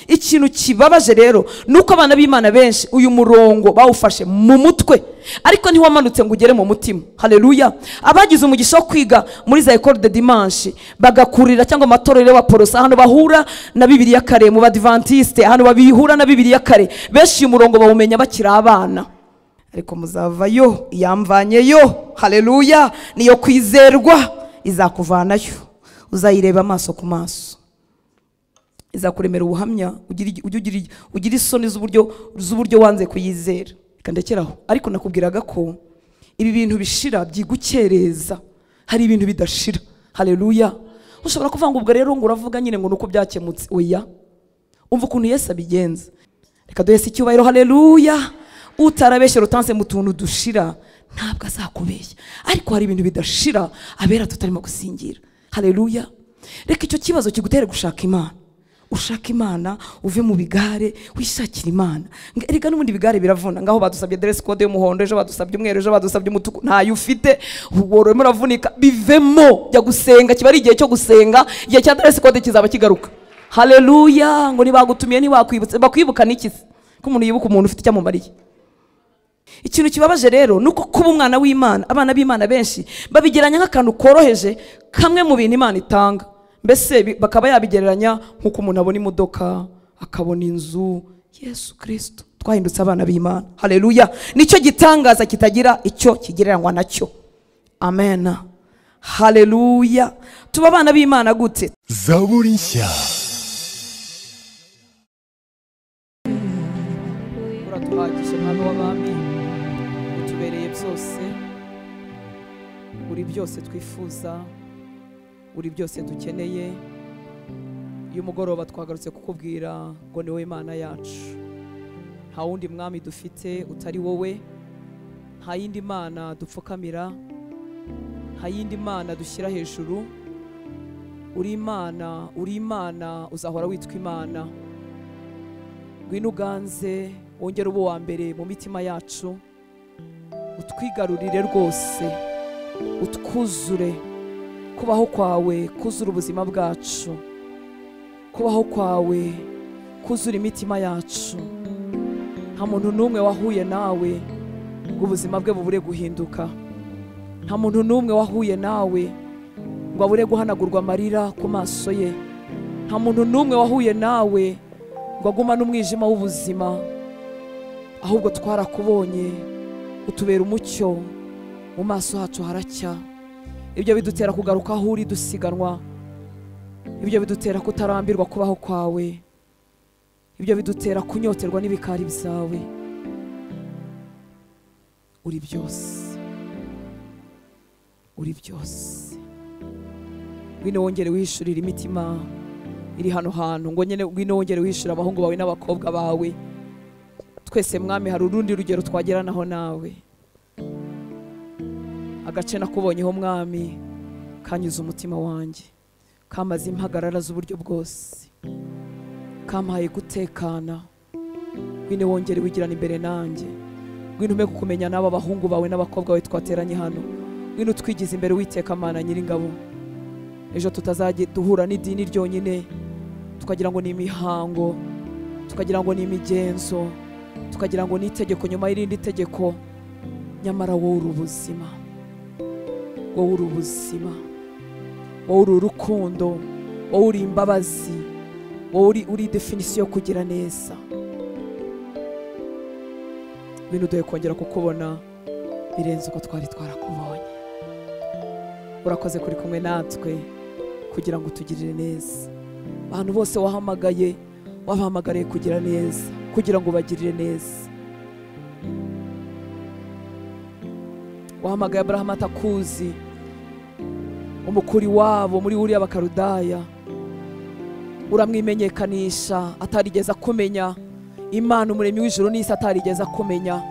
ikintu kibabaje rero ni uko abana b'imana benshi uyu murongo bawufashe mu mutwe ariko ntiwamanutse ngo ugere mu mutima hareruya abagize umugisha wo kwiga muri za ekore de dimanshi bagakurira cyangwa amatorero wa porosa ahantu bahura na bibiriya kare mu badivantisite ahantu babihura na bibiriya kare benshi uyu murongo bawumenya bakiri abana ariko muzavayo iyamvanyeyo hareruya niyo kwizerwa izakuvanayo uzayireba amaso ku maso izakuremera ubuhamya ugira isoni z'uburyo wanze kuyizera reka ndekeraho ariko nakubwiraga ko ibi bintu bishira byigukereza hari ibintu bidashira hareruya ushobora kuvuga ngo ubwo rero ngo uravuga nyine ngo ni uko byakemutse oya umva ukuntu Yesu abigenza reka duhese icyubahiro hareruya utarabeshya rutanse mu tuntu dushira ntabwo azakubeshya ariko hari ibintu bidashira abera tutarimo gusingira hareruya reka icyo kibazo kigutere gushaka imana ushaka imana uve mu bigare wishakira imana reka n'ubundi bigare biravuna ngaho badusabye aderesi kode y'umuhondo ejo badusabye umweru ejo badusabye umutuku ntayo ufite wororemo uravunika bivemo jya gusenga kiba ari igihe cyo gusenga igihe cya aderesi kode kizaba kigaruka hareruya ngo ntibagutumiye ntibakwibutse bakwibuka n'iki se ko umuntu yibuka umuntu ufite icyo amumariye ikintu kibabaje rero ni uko kuba umwana w'imana abana b'imana benshi babigeranya nk'akantu koroheje kamwe mu bintu imana itanga mbese bakaba yabigereranya nk'uko umuntu abona imodoka akabona inzu yesu kirisito twahindutse abana b'imana hareruya nicyo gitangaza kitagira icyo kigereranywa nacyo amen hareruya tuba abana b'imana gute zaburi nshya uratuhagije mwami w'abami utubereye byose uri byose twifuza uri byose dukeneye uyu mugoroba twagarutse kukubwira ngo ni wowe mana yacu nta wundi mwami dufite utari wowe nta yindi mana dupfukamira nta yindi mana dushyira hejuru uri imana uri imana uzahora witwa imana ngwino uganze wongere uba uwa mbere mu mitima yacu utwigarurire rwose utwuzure kubaho kwawe kuzura ubuzima bwacu kubaho kwawe kuzura imitima yacu nta muntu n'umwe wahuye nawe ngo ubuzima bwe bubure guhinduka nta muntu n'umwe wahuye nawe ngo abure guhanagurwa amarira ku maso ye nta muntu n'umwe wahuye nawe ngo aguma n'umwijima w'ubuzima ahubwo twarakubonye utubera umucyo mu maso hacu haracya ibyo bidutera kugaruka aho uri dusiganwa ibyo bidutera kutarambirwa kubaho kwawe ibyo bidutera kunyoterwa n'ibikari byawe uri byose uri byose ngwino wongere wihishurira imitima iri hano hantu ngo nyine ngwino wongere wihishura abahungu bawe n'abakobwa bawe twese mwami hari urundi rugero twageranaho nawe agace nakubonyeho mwami kanyuze umutima wanjye kamaze impagarara z'uburyo bwose kampaye gutekana ngwino wongere wigirana imbere nanjye ngwino umpe kukumenya n'aba bahungu bawe n'abakobwa bawe twateranye hano ngwino twigize imbere witeka amana nyiringabo ejo tutazajya duhura n'idini ryonyine tukagira ngo ni imihango tukagira ngo ni imigenzo tukagira ngo ni itegeko nyuma y'irindi tegeko nyamara wowe uri ubuzima wowe uri ubuzima wowe uri urukundo wowe uri imbabazi wowe uri definisiyo yo kugira neza ibintu duhe kongera kukubona birenze uko twari twarakubonye urakoze kuri kumwe natwe kugira ngo utugirire neza abantu bose wahamagaye wabahamagariye kugira neza kugira ngo ubagirire neza wahamagaye aburahamu atakuzi umukuri wabo muri buriya bakarudaya uramwimenyekanisha atarigeze akumenya imana umuremyi w'ijoro n'isi atarigeze akumenya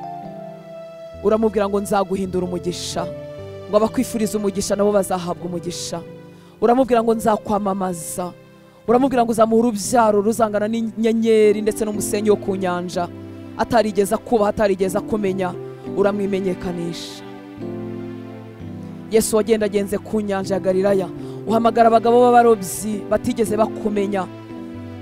uramubwira ngo nzaguhindura umugisha ngo abakwifuriza umugisha nabo bazahabwa umugisha uramubwira ngo nzakwamamaza uramubwira ngo uzamuha urubyaro ruzangana n'inyenyeri ndetse n'umusenyi wo ku nyanja atarigeze akubaha atarigeze akumenya uramwimenyekanisha yesu wagendagenze ku nyanja ya galilaya uhamagara abagabo b'abarobyi batigeze bakumenya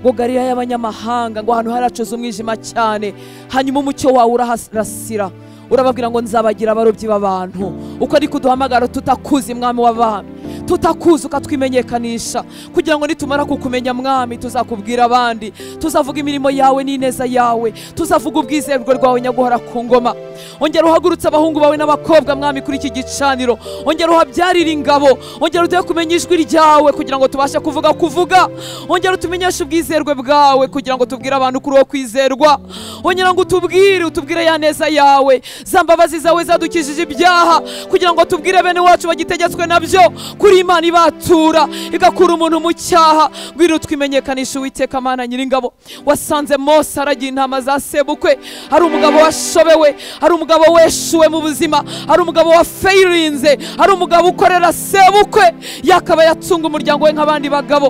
ngo galilaya y'abanyamahanga ngo ahantu haracoze umwijima cyane hanyuma umucyo wawe urahasira urababwira ngo nzabagira abarobyi b'abantu uko ari kuduhamagara tutakuzi mwami w'abami tutakuzi ukatwimenyekanisha kugira ngo nitumara kukumenya mwami tuzakubwira abandi tuzavuga imirimo yawe n'ineza yawe tuzavuga ubwizerwe rwawe nyaguhora ku ngoma ongera uhagurutse abahungu bawe n'abakobwa mwami kuri iki gicaniro ongera uhabyarire ingabo ongera uduhe kumenya ijwi ryawe kugira ngo tubashe kuvuga kuvuga ongera utumenyeshe ubwizerwe bwawe kugira ngo tubwire abantu kuri uwo kwizerwa ongera ngo utubwire utubwire ya neza yawe za mbabazi zawe zadukijije ibyaha kugira ngo tubwire bene wacu bagitegetswe nabyo kuri imana ibatura igakura umuntu mu cyaha ngwino twimenyekanisha uwiteka mana nyiringabo wasanze mose aragiye intama zasebukwe hari umugabo washobewe hari umugabo weshuwe mu buzima hari umugabo wafayirinze hari umugabo ukorera sebukwe yakaba yatunga umuryango we nk'abandi bagabo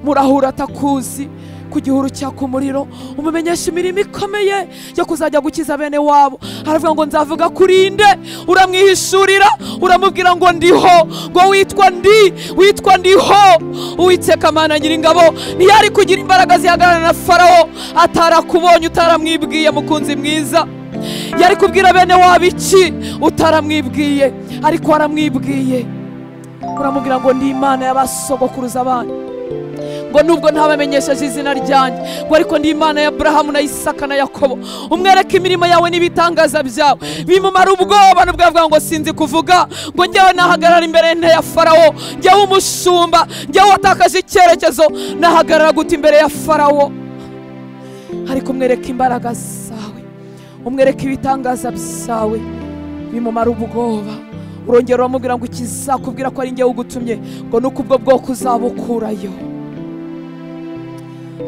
murahura atakuzi ku gihuru cyaka umuriro umumenyesha imirimo ikomeye yo kuzajya gukiza bene wabo aravuga ngo nzavuga kuri nde uramwihishurira uramubwira ngo ndiho ngo witwa ndi witwa ndiho uwiteka mana nyiringabo ntiyari kugira imbaraga zihagarara na farawo atarakubonye utaramwibwiye mukunzi mwiza yari kubwira bene wabo iki utaramwibwiye ariko waramwibwiye uramubwira ngo ndi imana y'abasogokuruza banyu ngo nubwo ntabamenyesheje izina ryanjye ngo ariko ndi imana ya burahamu na isaka na yakobo umwereke imirimo yawe n'ibitangaza byawe bimumara ubwoba nubwo yavuga ngo sinzi kuvuga ngo njyewe nahagarara imbere ya farawo njyewe umushumba njyewe watakaje icyerekezo nahagarara guta imbere ya farawo ariko umwereke imbaraga zawe umwereke ibitangaza byawe bimumara ubwoba urongera uramubwira ngo ikizakubwira ko ari njyewe ugutumye ngo nuko ubwo bwoko uzabukurayo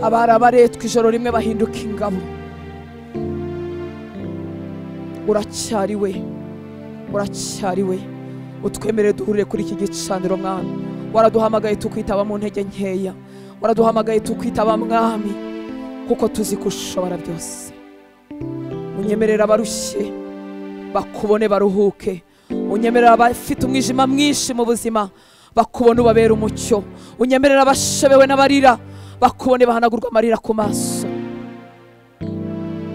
abari abaretwa ijoro rimwe bahinduka ingabo uracyariwe uracyariwe utwemerere duhurire kuri iki gicaniro mwami waraduhamagaye tukwitaba mu ntege nkeya waraduhamagaye tukwitaba mwami kuko tuzi ko ushobora byose unyemerera abarushye bakubone baruhuke unyemerera abafite umwijima mwinshi mu buzima bakubone ubabera umucyo unyemerera abashebewe n'abarira bakubone bahanagurwa amarira ku maso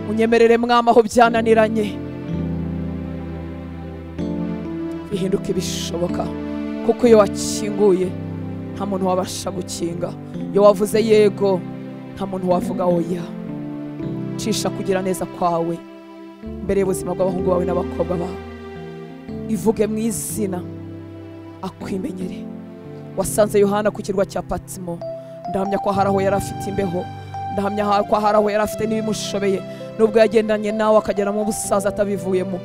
unyemerere mwama aho byananiranye bihinduke ibishoboka kuko iyo wakinguye nta muntu wabasha gukinga iyo wavuze yego nta muntu wavuga oya cisha kugira neza kwawe mbere y'ubuzima bw'abahungu bawe n'abakobwa bawe ivuge mu izina akwimenyere wasanze yohana ku kirwa cya patimo ndahamya ko hari aho yari afite imbeho ndahamya ko hari aho yari afite n'ibimushobeye nubwo yagendanye nawe akagera mu busaza atabivuyemo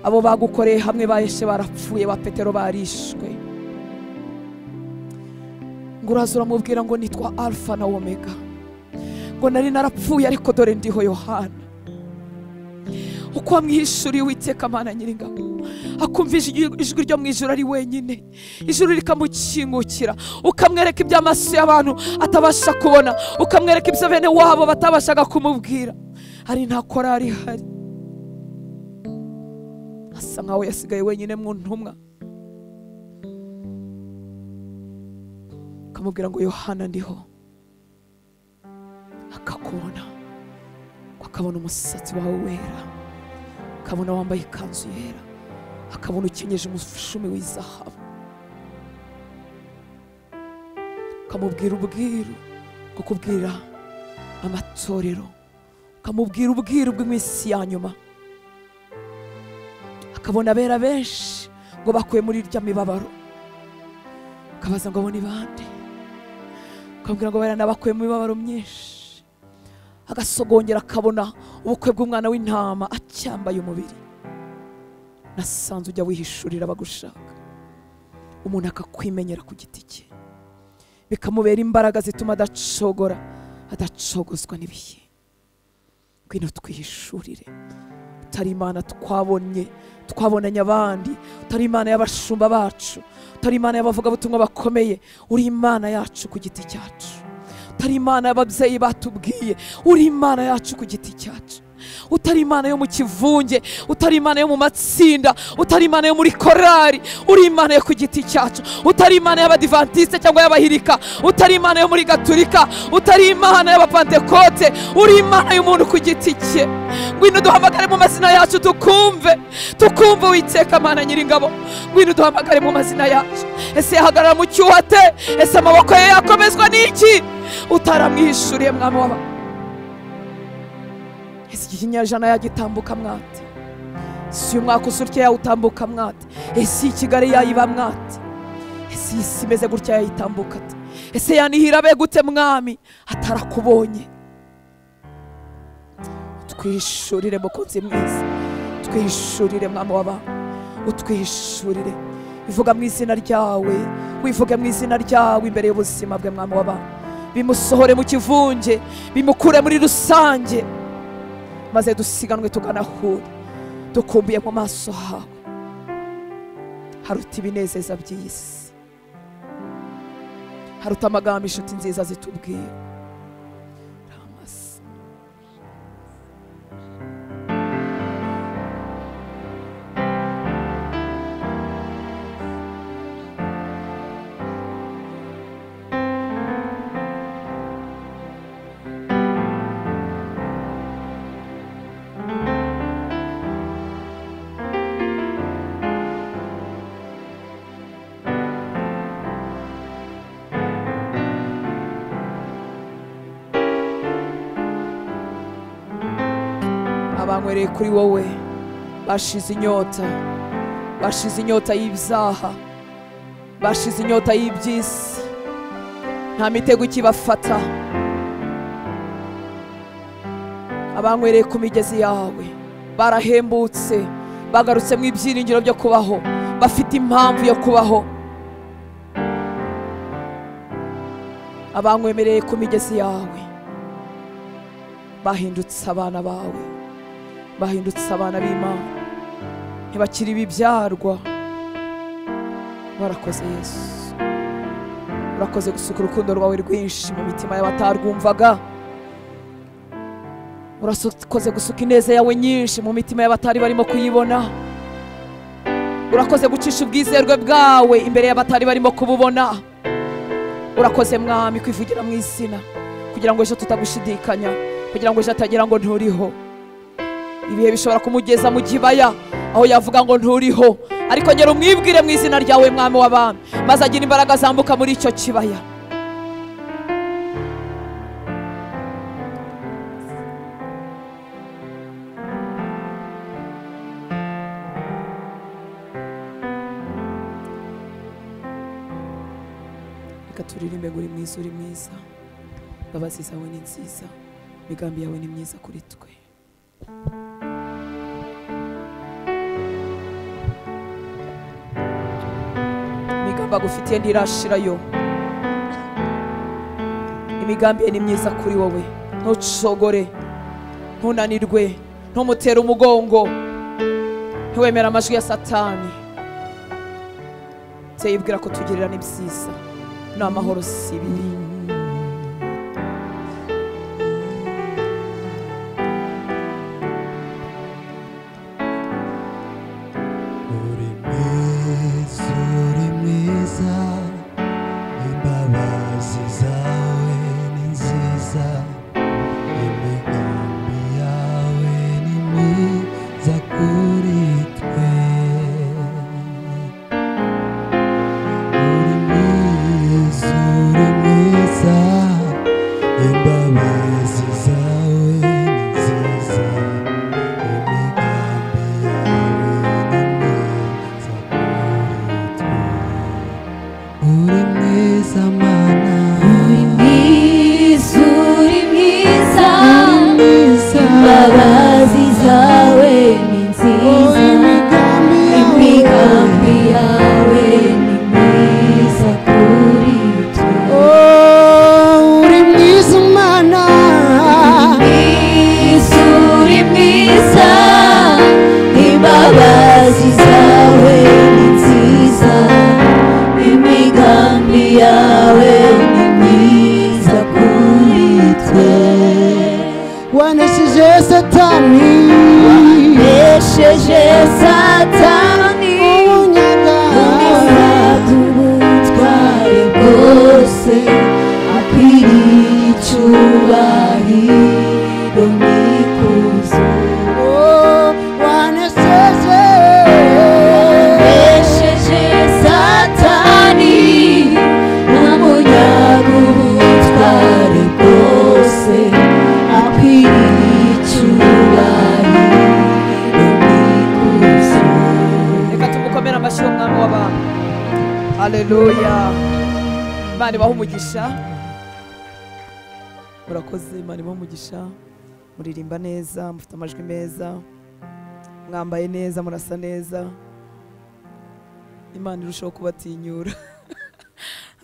abo bagukoreye hamwe baheshe barapfuye ba petero barishwe ngo uraza uramubwira ngo nitwa alfa na omega ngo nari narapfuye ariko dore ndiho yohana uko wamwihishuriye uwiteka amana nyiringabo akumvisha ijwi ryo mu ijoro ari wenyine ijuru rikamukingukira ukamwereka ibyo amaso y'abantu atabasha kubona ukamwereka ibyo bene wabo batabashaga kumubwira hari nta korari ihari asa nkaho yasigaye wenyine mu ntumwa akamubwira ngo yohana ndiho akakubona akabona umusatsi wawe wera akabona wambaye ikanzu yera akabona ukenyeje umushumi w'izahabu ukamubwira ubwiru bwo kubwira amatorero ukamubwira ubwiru bw'iminsi ya nyuma akabona abera benshi ngo bakuye muri irya mibabaro ukabaza ngo abo ni bande ukamubwira ngo bakuye mu mibabaro myinshi agasogongera akabona ubukwe bw'umwana w'intama acyambaye umubiri nasanze ujya wihishurira abagushaka umuntu akakwimenyera ku giti cye bikamubera imbaraga zituma adacogora adacogozwa n'ibihe ngwino twihishurire utari imana twabonye twabonanye abandi utari imana y'abashumba bacu utari imana y'abavugabutumwa bakomeye uri imana yacu ku giti cyacu utari imana y'ababyeyi batubwiye uri imana yacu ku giti cyacu utari imana yo mu kivunge utari imana yo mu matsinda utari imana yo muri korari uri imana yo ku giti cyacu utari imana y'abadivantiste cyangwa y'abahirika utari imana yo muri gaturika utari imana y'abapantekote uri imana y'umuntu ku giti cye ngwino duhamagare mu mazina yacu tukumve tukumve witeka mana nyiringabo ngwino duhamagare mu mazina yacu ese yahagarara mu cyuho ate ese amaboko ye yakomezwa n'iki utaramwihishuriye mwami w'aba ese iki kinyejana yagitambuka mwate ese uyu mwaka usurya yawutambuka mwate ese iyi kigali yayiba mwate ese iyi si imeze gutya yayitambuka ate ese yanihira be gute mwami atarakubonye twihishurire mukunzi mwiza twihishurire mwami w'aba utwihishurire ivuga mu izina ryawe wivuge mu izina ryawe imbere y'ubuzima bwe mwami w'aba bimusohore mu kivunge bimukure muri rusange maze dusiganwe tuganahure dukumbuye mu maso hawe haruta ibinezeza by'isi haruta amagambo inshuti nziza zitubwira Ramasa. abanywereye kuri wowe bashize inyota bashize inyota y'ibyaha bashize inyota y'iby'isi nta mitego ikibafata abanywereye ku migezi yawe barahembutse bagarutse mu ibyiringiro byo kubaho bafite impamvu yo kubaho abanywemereye ku migezi yawe bahindutse abana bawe bahindutse abana b'imana ntibakiri ibibyarwa warakoze yesu urakoze gusuka urukundo rwawe rwinshi mu mitima y'abatarwumvaga urakoze gusuka ineza yawe nyinshi mu mitima y'abatari barimo kuyibona urakoze gucisha ubwizerwe bwawe imbere y'abatari barimo kububona urakoze mwami kwivugira mu izina kugira ngo ejo tutagushidikanya kugira ngo ejo atagira ngo nturiho ibihe bishobora kumugeza mu kibaya aho yavuga ngo nturiho ariko ngera umwibwire mu izina ryawe mwami w'abami maze agira imbaraga zambuka muri icyo kibaya reka turirimbe ngo uri mwiza uri mwiza imbabazi zawe ni nziza imigambi yawe ni myiza kuri twe imigambi agufitiye ntirashirayo imigambi ye ni myiza kuri wowe ntucogore ntunanirwe ntumutere umugongo ntiwemere amajwi ya satani Nzeye yibwira ko tugirira ni byiza ni amahoro si ibibi Uri mwiza, uri mwiza, imbabazi zawe ni nziza, imigambi yawe ni myiza kuri twe. Uri mwiza, uri mwiza. wanesheje satani Esheje satani ubutwari bwose akwiriye icyubahiro n'ikuzo Esheje satani n'umunyaga ubutwari bwose akwiriye icyubahiro n'ikuzo reka tumukomere amashyi y'umwami w'abantu haleluya imana ibaha umugisha murakoze imana ibaha umugisha muririmba neza mufite amajwi meza mwambaye neza murasa neza imana irushaho kubatinyura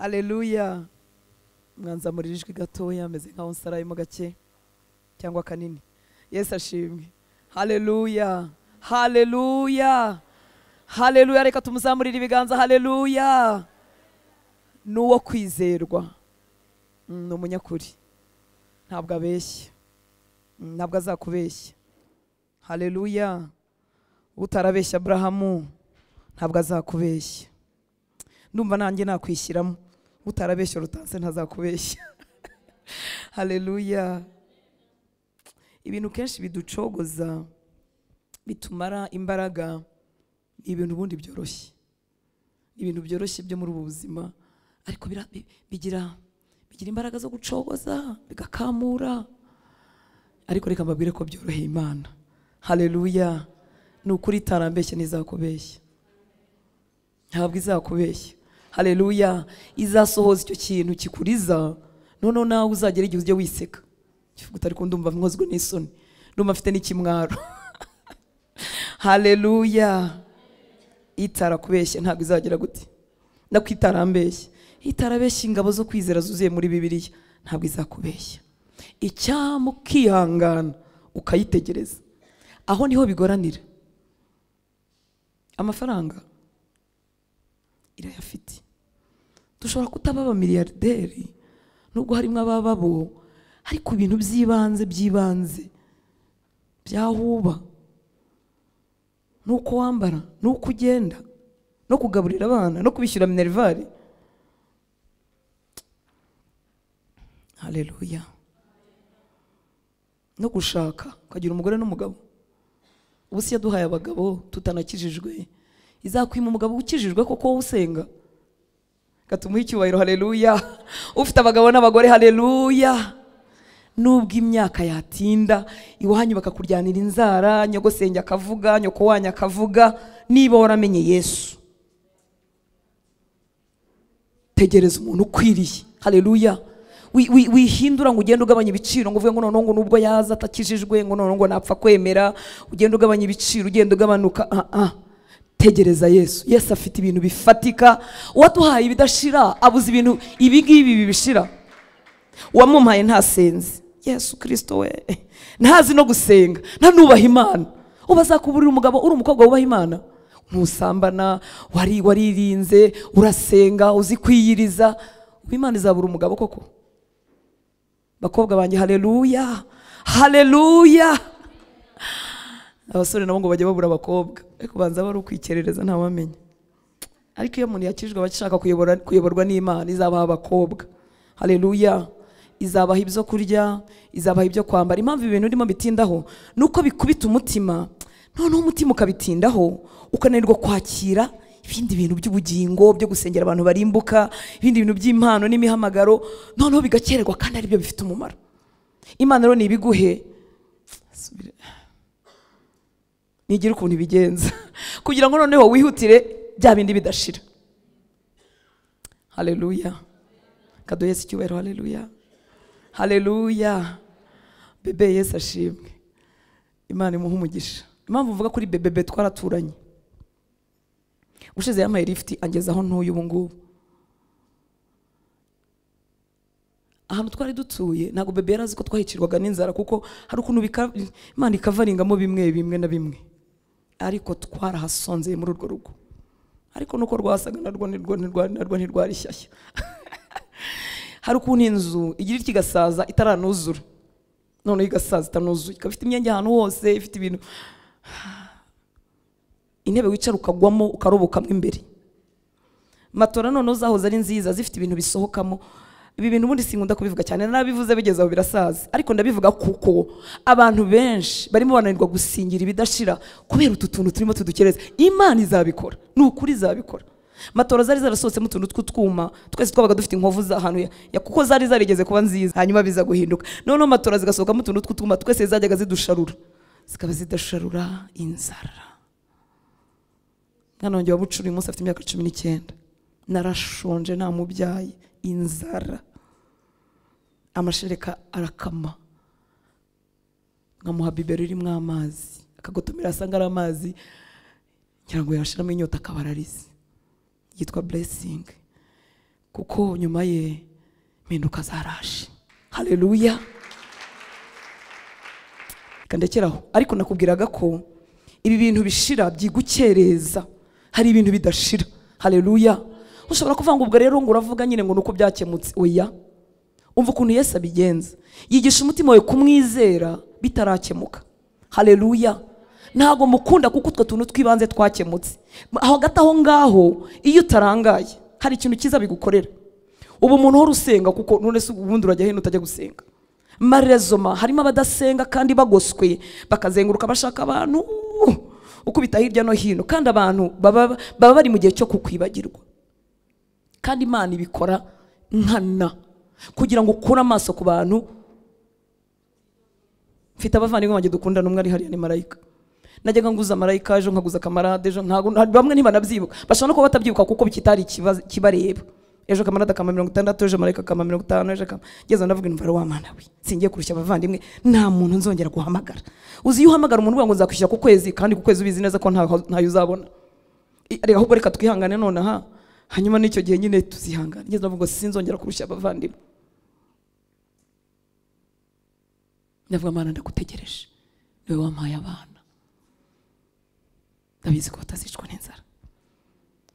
haleluya mwanzamurira ijwi gatoya ameze nkaho nsarayemo gake cyangwa kanini yesu ashimwe haleluya haleluya haleluya reka tumuzamurire ibiganza haleluya ni uwo kwizerwa Mm, ni umunyakuri ntabwo abeshya Mm, ntabwo azakubeshya haleluya utarabeshya aburahamu ntabwo azakubeshya ndumva nanjye nakwishyiramo utarabeshya rutanse ntazakubeshya haleluya ibintu kenshi biducogoza bitumara imbaraga ni ibintu ubundi byoroshye ni ibintu byoroshye byo muri ubu buzima ariko bira- bi- bigira bigira imbaraga zo gucogoza bigakamura ariko reka mbabwire ko byoroheye imana haleluya ni ukuri itarambeshya n'izakubeshya ntabwo izakubeshya haleluya izasohoza icyo kintu kikuriza noneho nawe uzagera igihe ujye wiseka kivuga uti ariko ndumva nkozwe n'isoni ndumva mfite n'ikimwaro haleluya itarakubeshya ntabwo izagera gute nako itarambeshya itarabeshya ingabo zo kwizera zuzuye muri bibiliya ntabwo izakubeshya icyama ukihangana ukayitegereza aho niho bigoranira amafaranga irayafite dushobora kutaba abamiririyaderi nubwo harimo ababa bo ariko ibintu by'ibanze by'ibanze byahuba nuko wambara nuko ugenda no kugaburira abana no kubishyura minerivare haleluya no gushaka ukagira umugore n'umugabo ubu si yaduhaye abagabo tutanakijijwe izakwima umugabo ukijijwe koko wowe usenga gatumuha icyubahiro haleluya ufite abagabo n'abagore haleluya nubwo imyaka yatinda iwanyu bakakuryanira inzara nyogosenge akavuga nyoko wanyu akavuga niba waramenye yesu tegereza umuntu ukwiriye haleluya Wi- wi- wihindura ngo ugende ugabanya ibiciro ngo uvuge ngo noneho ngo nubwo yaza atakijijwe ngo noneho ngo napfa kwemera ugende ugabanya ibiciro ugenda ugabanuka ah ah tegereza yesu yesu afite ibintu bifatika uwaduhaye ibidashira abuze ibintu ibi ngibi bibishira wamumpaye ntasenze yesu kirisito we ntazi no gusenga ntanubaha imana uba azakuburira umugabo uri umukobwa wubaha imana ntusambana wari waririnze urasenga uzi kwiyiriza ubu imana izabura umugabo koko bakobwa banjye haleluya haleluya abasore nabo ngo bajya babura abakobwa ariko banza bari ukwikerereza ntawamenya ariko iyo umuntu yakijwe aba ashaka kuyobora- kuyoborwa n'imana izabaha abakobwa haleluya izabaha ibyo kurya izabaha ibyo kwambara impamvu ibi bintu urimo bitindaho ni uko bikubita umutima noneho umutima ukabitindaho ukananirwa kwakira ibindi bintu by'ubugingo byo gusengera abantu barimbuka ibindi bintu by'impano n'imihamagaro noneho bigakererwa kandi aribyo bifite umumaro imana rero ntibiguhe Subira- nigire ukuntu ibigenza kugira ngo noneho wihutire bya bindi bidashira haleluya kaduhe yesu icyubahiro haleluya haleluya bebe yesu ashimwe imana imuha umugisha impamvu mvuga kuri bebe bebe twaraturanye ushize yampaye lifuti angeza aho ntuye ubu ngubu ahantu twari dutuye ntabwo bebe yari azi ko twahicirwaga n'inzara kuko hari ukuntu bika- imana ikavaringamo bimwe bimwe na bimwe ariko twarahasonzeye muri urwo rugo ariko nuko rwasaga narwo nirwo nirwa- narwo ntirwari shyashya hari ukuntu inzu igira itya igasaza itaranuzura noneho igasaza itanuzuye ikaba ifite imyenge ahantu hose ifite ibintu intebe wicara ukagwamo ukarobokamo imbere matora noneho zahoze ari nziza zifite ibintu bisohokamo ibi bintu ubundi sinkunda kubivuga cyane nabivuze bigeze aho birasaza ariko ndabivuga kuko abantu benshi barimo bananirwa gusingira ibidashira kubera utu tuntu turimo tudukereza imana izabikora ni ukuri izabikora matora zari zarasohotsemo utuntu tw'utwuma twese twabaga dufite inkovu z'ahantu ya- ya- kuko zari zarigeze kuba nziza hanyuma biza guhinduka noneho matora zigasohokamo utuntu tw'utwuma twese zajyaga zidusharura zikaba zidasharura inzara mwana wanjye wabucura uyu munsi afite imyaka cumi n'icyenda narashonje nta mubyaye inzara amashereka arakama nkamuha bibero irimo amazi akagotomera asanga ari amazi ngira ngo yashiramo inyota akaba ararize yitwa buresingi kuko nyuma ye impinduka zarashe hareruya reka ndekere aho ariko nakubwiraga ko ibi bintu bishira byigukereza hari ibintu bidashira hareruya ushobora kuvanga ubwo rero ngo uravuga nyine ngo nuko byakemutse oya umva ukuntu yesu abigenza yigisha umutima wawe kumwizera bitarakemuka hareruya ntabwo mukunda kuko utwo tuntu tw'ibanze twakemutse aho hagati aho ngaho iyo utarangaye hari ikintu cyiza bigukorera ubu umuntu uhora usenga kuko none se ubundi urajya hino utajya gusenga marezoma harimo abadasenga kandi bagoswe bakazenguruka bashaka abantu ukubita hirya no hino kandi abantu baba baba bari mu gihe cyo kukwibagirwa kandi imana ibikora nkana kugira ngo ukure amaso ku bantu mfite abavandimwe banjye dukundana umwe ari hariya ni marayika najyaga nguza marayika ejo nkaguza kamarade ejo ntago nta- bamwe ntibanabyibwa bashobora no kuba batabyibuka kuko kitari ikibazo- kibareba ejo kamarade akama mirongo itandatu ejo marayika akama mirongo itanu ejo akama ngeze aho ndavuga indwara wa mwana we singiye kurusha abavandimwe nta muntu nzongera guhamagara uzi iyo uhamagara umuntu uvuga ngo nzakwishyura ku kwezi kandi ku kwezi ubizi neza ko ntaho- ntayo uzabona I- reka ahubwo reka twihangane nonaha hanyuma n'icyo gihe nyine tuzihangane ngeze ndavuga ngo sinzongera kurusha abavandimwe ndavuga mana ndagutegereje niwe wampaye abana ndabizi ko batazicwa n'inzara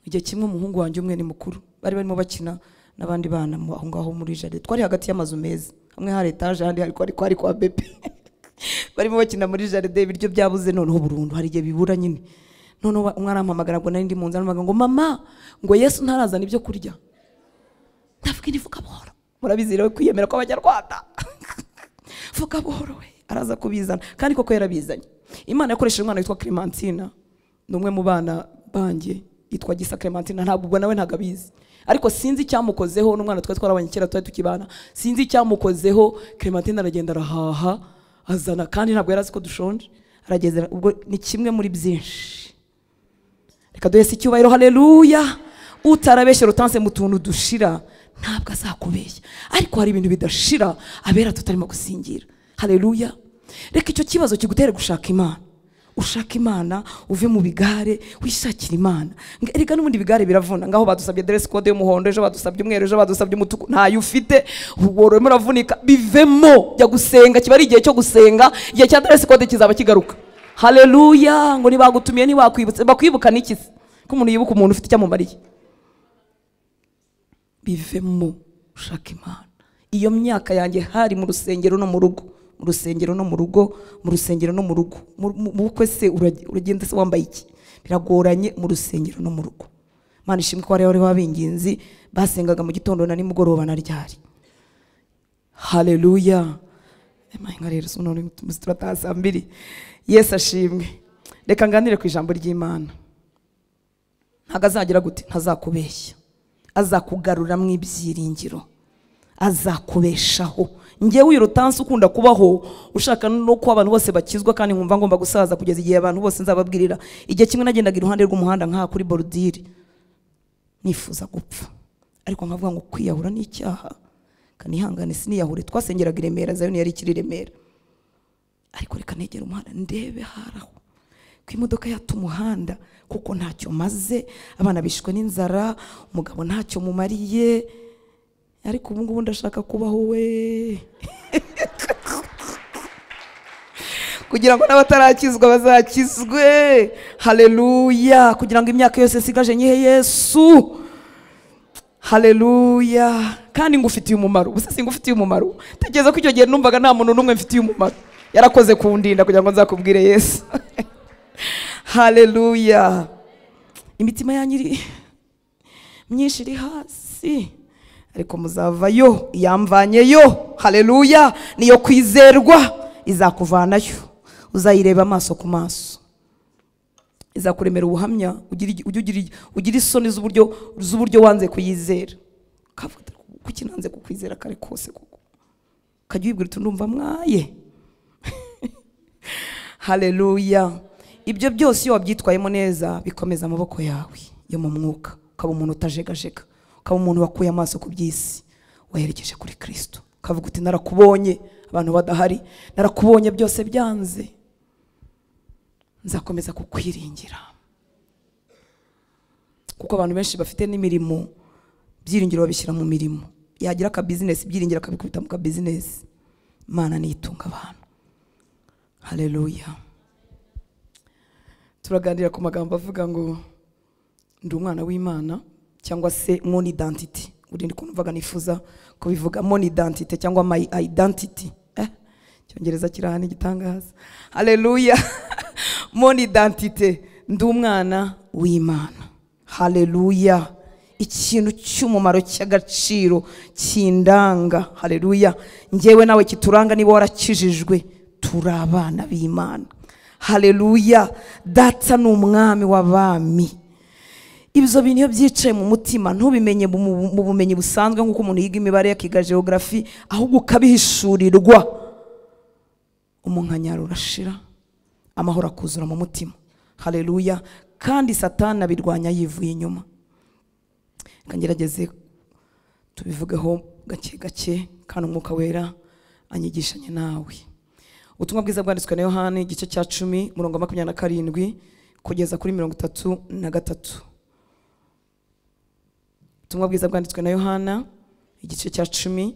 igihe kimwe umuhungu wanjye umwe ni mukuru bari barimo bakina n'abandi bana mu- aho ngaho muri jaride twari hagati y'amazu meza hamwe hari etaje ahandi hari kwari kwari kwa bebe barimo bakina muri jaride ibiryo byabuze noneho burundu hari igihe bibura nyine noneho wa- umwe arampamagara ngo nari ndi mu nzara arampamagara ngo mama ngo yesu ntarazana ibyo kurya ndavuga indi vuga buhoro murabizi rero kwiyemera kw'abanyarwanda vuga buhoro we araza kubizana kandi koko yarabizanye imana yakoresheje umwana witwa clementina ni umwe mu bana banjye yitwa gisa clementina ntabwo ubwo nawe ntabwo abizi ariko sinzi icyamukozeho n'umwana twari twarabanye kera twari tukibana sinzi icyamukozeho clementina aragenda arahaha azana kandi ntabwo yari azi ko dushonje arageze ubwo ni kimwe muri byinshi reka duhese icyubahiro haleluya utarabeshya rutanse mu tuntu dushira ntabwo azakubeshya ariko hari ibintu bidashira abera tutarimo gusingira haleluya reka icyo kibazo kigutere gushaka imana ushaka imana uve mu bigare wishakire imana Nga- erega n'ubundi ibigare biravuna ngaho badusabye dress code y'umuhondo ejo badusabye umweru ejo badusabye umutuku ntayo ufite wororemo uravunika bivemo jya gusenga kiba ari igihe cyo gusenga igihe cya dress code kizaba kigaruka haleluya ngo nibagutumiye ntibakwibutse bakwibuka n'iki se ko umuntu yibuka umuntu ufite icyo amumariye bivemo ushaka imana iyo myaka yanjye hari mu rusengero no mu rugo mu rusengero no mu rugo mu rusengero no mu rugo Mu- mu- mu bukwe se urag- uragenda se wambaye iki biragoranye mu rusengero no mu rugo mana ishimwe ko hariya bari b'abinginzi basengaga mu gitondo na nimugoroba na ryari haleluya Emayi nka rero sinone muzi turataha saa mbiri yesu ashimwe reka nganire ku ijambo ry'imana ntabwo azagira gute ntazakubeshya azakugarura mu ibyiringiro azakubeshaho ngewe uyu rutansi ukunda kubaho ushaka no ko abantu bose bakizwa kandi nkumva ngomba gusaza kugeza igihe abantu bose nzababwirira igihe kimwe nagendaga iruhande rw'umuhanda nk'aha kuri borudire nifuza gupfa ariko nkavuga ngo kwiyahura ni icyaha kandi ihangane siniyahure twasengeraga i remera zayoni yari ikiri i remera ariko reka negera umuhanda ndebe haraho ko imodoka yata umuhanda kuko ntacyo maze abana bishwe n'inzara umugabo ntacyo mumariye ariko ubu ngubu ndashaka kubaho we kugira ngo n'abatarakizwa bazakizwe haleluya kugira ngo imyaka yose isigaje nyihe yesu haleluya kandi ngufitiye umumaro ubu se singufitiye umumaro tekereza ko icyo gihe numvaga nta muntu n'umwe mfitiye umumaro yarakoze kundinda kugira ngo nzakubwire yesu haleluya imitima yanyu iri myinshi iri hasi ariko muzavayo iyamvanyeyo haleluya niyo kwizerwa izakuvanayo uzayireba amaso ku maso izakuremera ubuhamya ugira igi- ujye ugira igi- ugira isoni z'uburyo z'uburyo wanze kuyizera ukavuga uti, kuki nanze kukwizera kare kose koko ukajya wibwira uti ndumva mwaye haleluya ibyo byose iyo wabyitwayemo neza bikomeza amaboko yawe yo mu mwuka ukaba umuntu utajegajega ukaba umuntu wakuye amaso ku by'isi wayerekeje kuri kirisito ukavuga uti narakubonye abantu badahari narakubonye byose byanze nzakomeza kukwiringira kuko abantu benshi bafite n'imirimo byiringiro babishyira mu mirimo yagira akabizinesi ibyiringiro akabikubita mu kabizinesi imana niyitunga abantu haleluya turaganira ku magambo avuga ngo ndi umwana w'imana cyangwa se mon identity urindi kuntu mvuga nifuza kubivuga mon identity cyangwa my identity eh? icyongereza kiri aha ni igitangaza haleluya mon identity ndi umwana w'imana haleluya ikintu cy'umumaro cy'agaciro kindanga haleluya njyewe nawe kituranga niba warakijijwe turi abana b'imana haleluya data ni umwami w'abami ibyo bintu iyo byicaye mu mutima ntubimenye mu mu bumenyi busanzwe nk'uko umuntu yiga imibare akiga geography ahubwo ukabihishurirwa umunkanyaro urashira amahoro akuzura mu mutima haleluya kandi satani abirwanya yivuye inyuma reka ngerageze tubivugeho gake gake kandi umwuka wera anyigishanye nawe ubutumwa bwiza bwanditswe na yohani igice cya cumi murongo wa makumyabiri na karindwi kugeza kuri mirongo itatu na gatatu ubutumwa bwiza bwanditswe na yohana igice cya cumi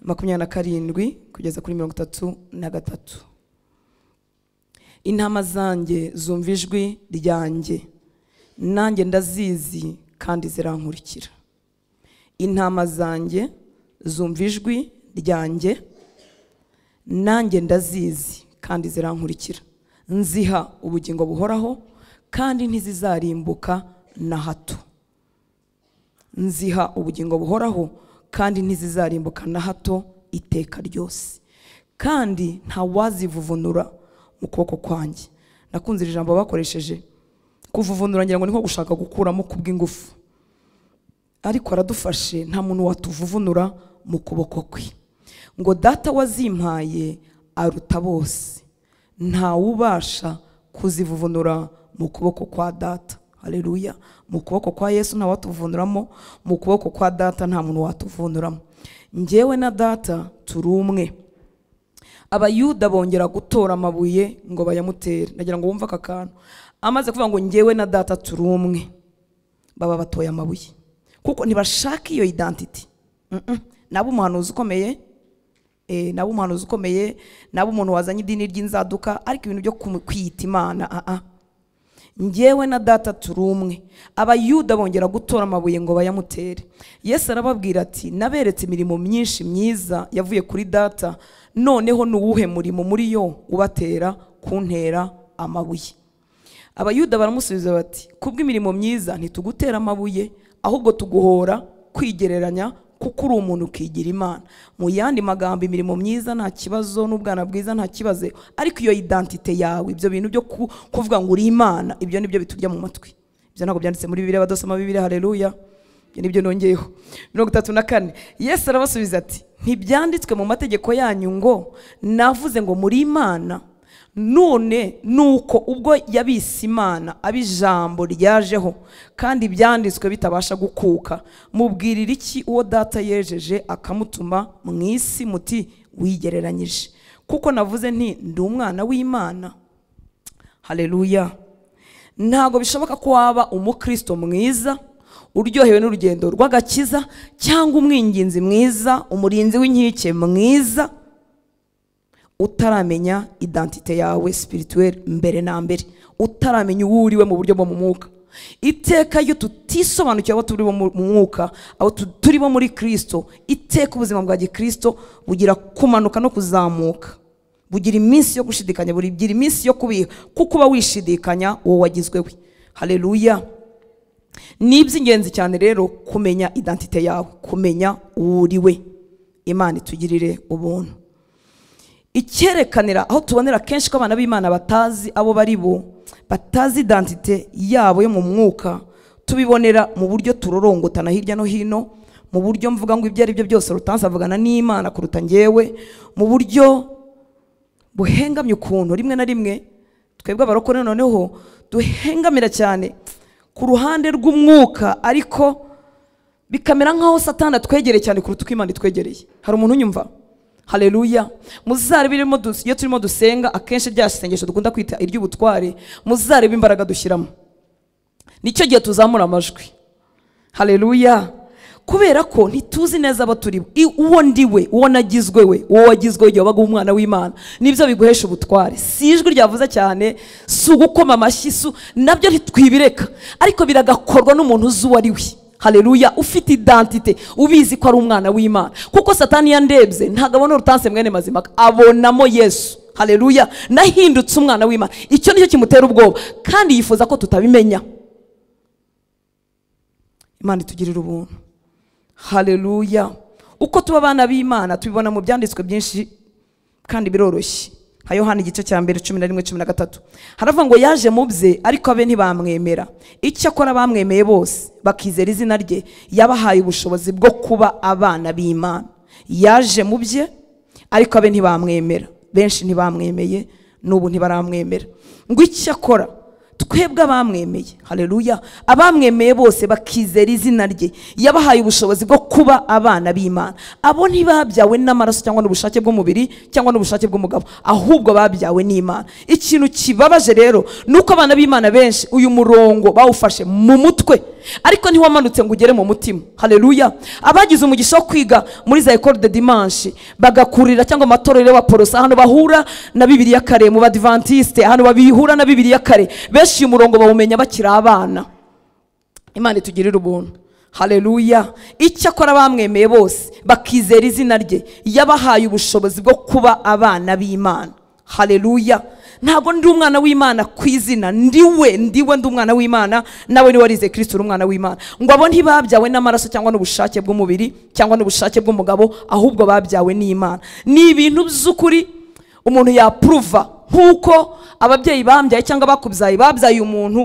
makumyabiri na karindwi kugeza kuri mirongo itatu na gatatu intama zanjye zumva ijwi ryanjye nanjye ndazizi kandi zirankurikira intama zanjye zumva ijwi ryanjye nanjye ndazizi kandi zirankurikira nziha ubugingo buhoraho kandi ntizizarimbuka na hato nziha ubugingo buhoraho kandi ntizizarimbuka na hato iteka ryose kandi ntawazivuvunura mu kuboko kwanjye nakunze iri jambo bakoresheje kuvuvunura ngira ngo ni nko gushaka gukuramo kubw'ingufu ariko aradufashe nta muntu watuvuvunura mu kuboko kwe ngo data wazimpaye aruta bose ntawubasha kuzivuvunura mu kuboko kwa data haleluya mu kuboko kwa yesu ntawatuvunuramo mu kuboko kwa data nta muntu watuvunuramo njyewe na data turi umwe abayuda bongera gutora amabuye ngo bayamutere ndagira ngo wumve aka kantu amaze kuvuga ngo njyewe na data turi umwe baba batoye amabuye kuko ntibashaka iyo identity Mm-mm. nabo umuhanuzi ukomeye eh, nabo umuhanuzi ukomeye nabo umuntu wazanye idini ry'inzaduka ariko ibintu byo kumu- kwiyita imana ah ah njyewe na data turi umwe abayuda bongera gutora amabuye ngo bayamutere yesu arababwira ati naberetse imirimo myinshi myiza yavuye kuri data noneho ni uwuhe murimo muri yo ubatera kuntera amabuye abayuda baramusubiza bati kubw'imirimo myiza ntitugutera amabuye ahubwo tuguhora kwigereranya kuko uri umuntu ukigira imana mu yandi magambo imirimo myiza nta kibazo n'ubwana bwiza nta kibazo ariko iyo identite yawe ibyo bintu byo ku- kuvuga ngo uri imana ibyo nibyo biturya mu matwi ibyo ntabwo byanditse muri bibiri abadasoma bibiri haleluya ibyo nibyo nongeyeho mirongo itatu na kane yesu arabasubiza ati ntibyanditswe mu mategeko yanyu ngo navuze ngo muri imana none nuko ubwo yabise imana abo ijambo ryajeho kandi ibyanditswe bitabasha gukuka mubwirira iki uwo data yejeje akamutuma mu isi muti wigereranyije kuko navuze nti ndi umwana w'imana haleluya ntabwo bishoboka ko waba umukristo mwiza uryohewe n'urugendo rw'agakiza cyangwa umwinginzi mwiza umurinzi w'inkike mwiza utaramenya identite yawe spirituel mbere na mbere utaramenya uwo uriwe mu buryo bwo mu mwuka iteka iyo tutisobanukiwe abo turi bo mu mu mwuka abo tu- turi bo muri kirisito iteka ubuzima bwa gikirisito bugira kumanuka no kuzamuka bugira iminsi yo gushidikanya bugira iminsi yo kubiha kuko uba wishidikanya uwo wagizwewe hareruya ni iby'ingenzi cyane rero kumenya identite yawe kumenya uwo uriwe imana itugirire ubuntu icyerekanira aho tubonera kenshi ko abana b'imana batazi abo bari bo batazi identite yabo yo mu mwuka tubibonera mu buryo turorongotana hirya no hino mu buryo mvuga ngo ibyo ari byo byose rutansi avugana n'imana kuruta ngewe mu buryo buhengamye ukuntu rimwe na rimwe twebwe abarokore noneho duhengamira cyane ku ruhande rw'umwuka ariko bikamera nk'aho satana atwegereye cyane kuruta uko imana itwegereye hari umuntu unyumva hareruya muzarebe irimo dus- iyo turimo dusenga akenshi rya sengesho dukunda kwita iry'ubutware muzarebe imbaraga dushyiramo nicyo gihe tuzamura amajwi hareruya kubera ko ntituzi neza abo turi bo I- uwo ndi we uwo nagizwe we uwo wagizwe igihe wabaga umwana w'imana nibyo biguhesha ubutware si ijwi ryavuze cyane si ugukoma amashyi si u- nabyo ntitwibireka ariko biragakorwa n'umuntu uzi uwo ari we hareruya ufite identite ubizi ko ari umwana w'imana kuko satani yandebye ntabwo abona urutanse mwene mazimaka abonamo yesu hareruya nahindutse umwana w'imana icyo nicyo kimutera ubwoba kandi yifuza ko tutabimenya imana itugirira ubuntu hareruya uko tuba abana b'imana tubibona mu byanditswe byinshi kandi biroroshye nka yohana igice cya mbere cumi na rimwe cumi na gatatu haravuga ngo yaje mu bye ariko abe ntibamwemera icyakora bamwemeye bose bakizera izina rye yabahaye ubushobozi bwo kuba abana b'imana yaje mu bye ariko abe ntibamwemera benshi ntibamwemeye n'ubu ntibaramwemera ngo icyakora twebwe abamwemeye hareruya abamwemeye bose bakizera izina rye yabahaye ubushobozi bwo kuba abana b'imana abo ntibabyawe n'amaraso cyangwa n'ubushake bw'umubiri cyangwa n'ubushake bw'umugabo ahubwo babyawe n'imana ikintu kibabaje rero ni uko abana b'imana benshi uyu murongo bawufashe mu mutwe ariko ntiwamanutse ngo ugere mu mutima hareruya abagize umugisha wo kwiga muri za ekore de dimanshi bagakurira cyangwa mu matorero y'abaporosa ahantu bahura na bibiliya kare mu badivantisite ahantu babihura na bibiliya kare benshi uyu murongo bawumenya bakiri abana imana itugirire ubuntu hareruya icyakora bamwemeye bose bakizera izina rye yabahaye ubushobozi bwo kuba abana b'imana hareruya ntabwo ndi umwana w'imana ku izina ndiwe ndiwe ndi umwana w'imana nawe niwe warize kirisito uri umwana w'imana ngo abo ntibabyawe n'amaraso cyangwa n'ubushake bw'umubiri cyangwa n'ubushake bw'umugabo ahubwo babyawe n'imana ni ibintu by'ukuri umuntu yapuruva nk'uko ababyeyi bambyaye cyangwa bakubyaye babyaye umuntu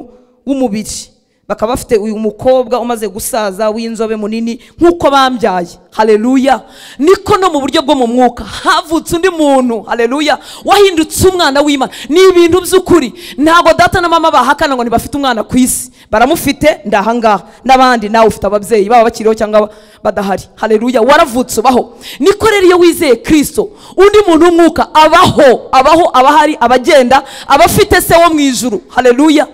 w'umubiri bakaba bafite uyu mukobwa umaze gusaza w'inzobe munini nk'uko bambyaye hareruya niko no mu buryo bwo mu mwuka havutse undi muntu hareruya wahindutse umwana w'imana ni ibintu by'ukuri ntabwo data na mama bahakana ngo ntibafite umwana ku isi baramufite ndahangaha n'abandi nawe ufite ababyeyi baba bakiriho cyangwa badahari hareruya waravutse ubaho niko rero iyo wizeye kirisito undi muntu w'umwuka abaho abaho abahari abagenda abafite se wo mu ijuru hareruya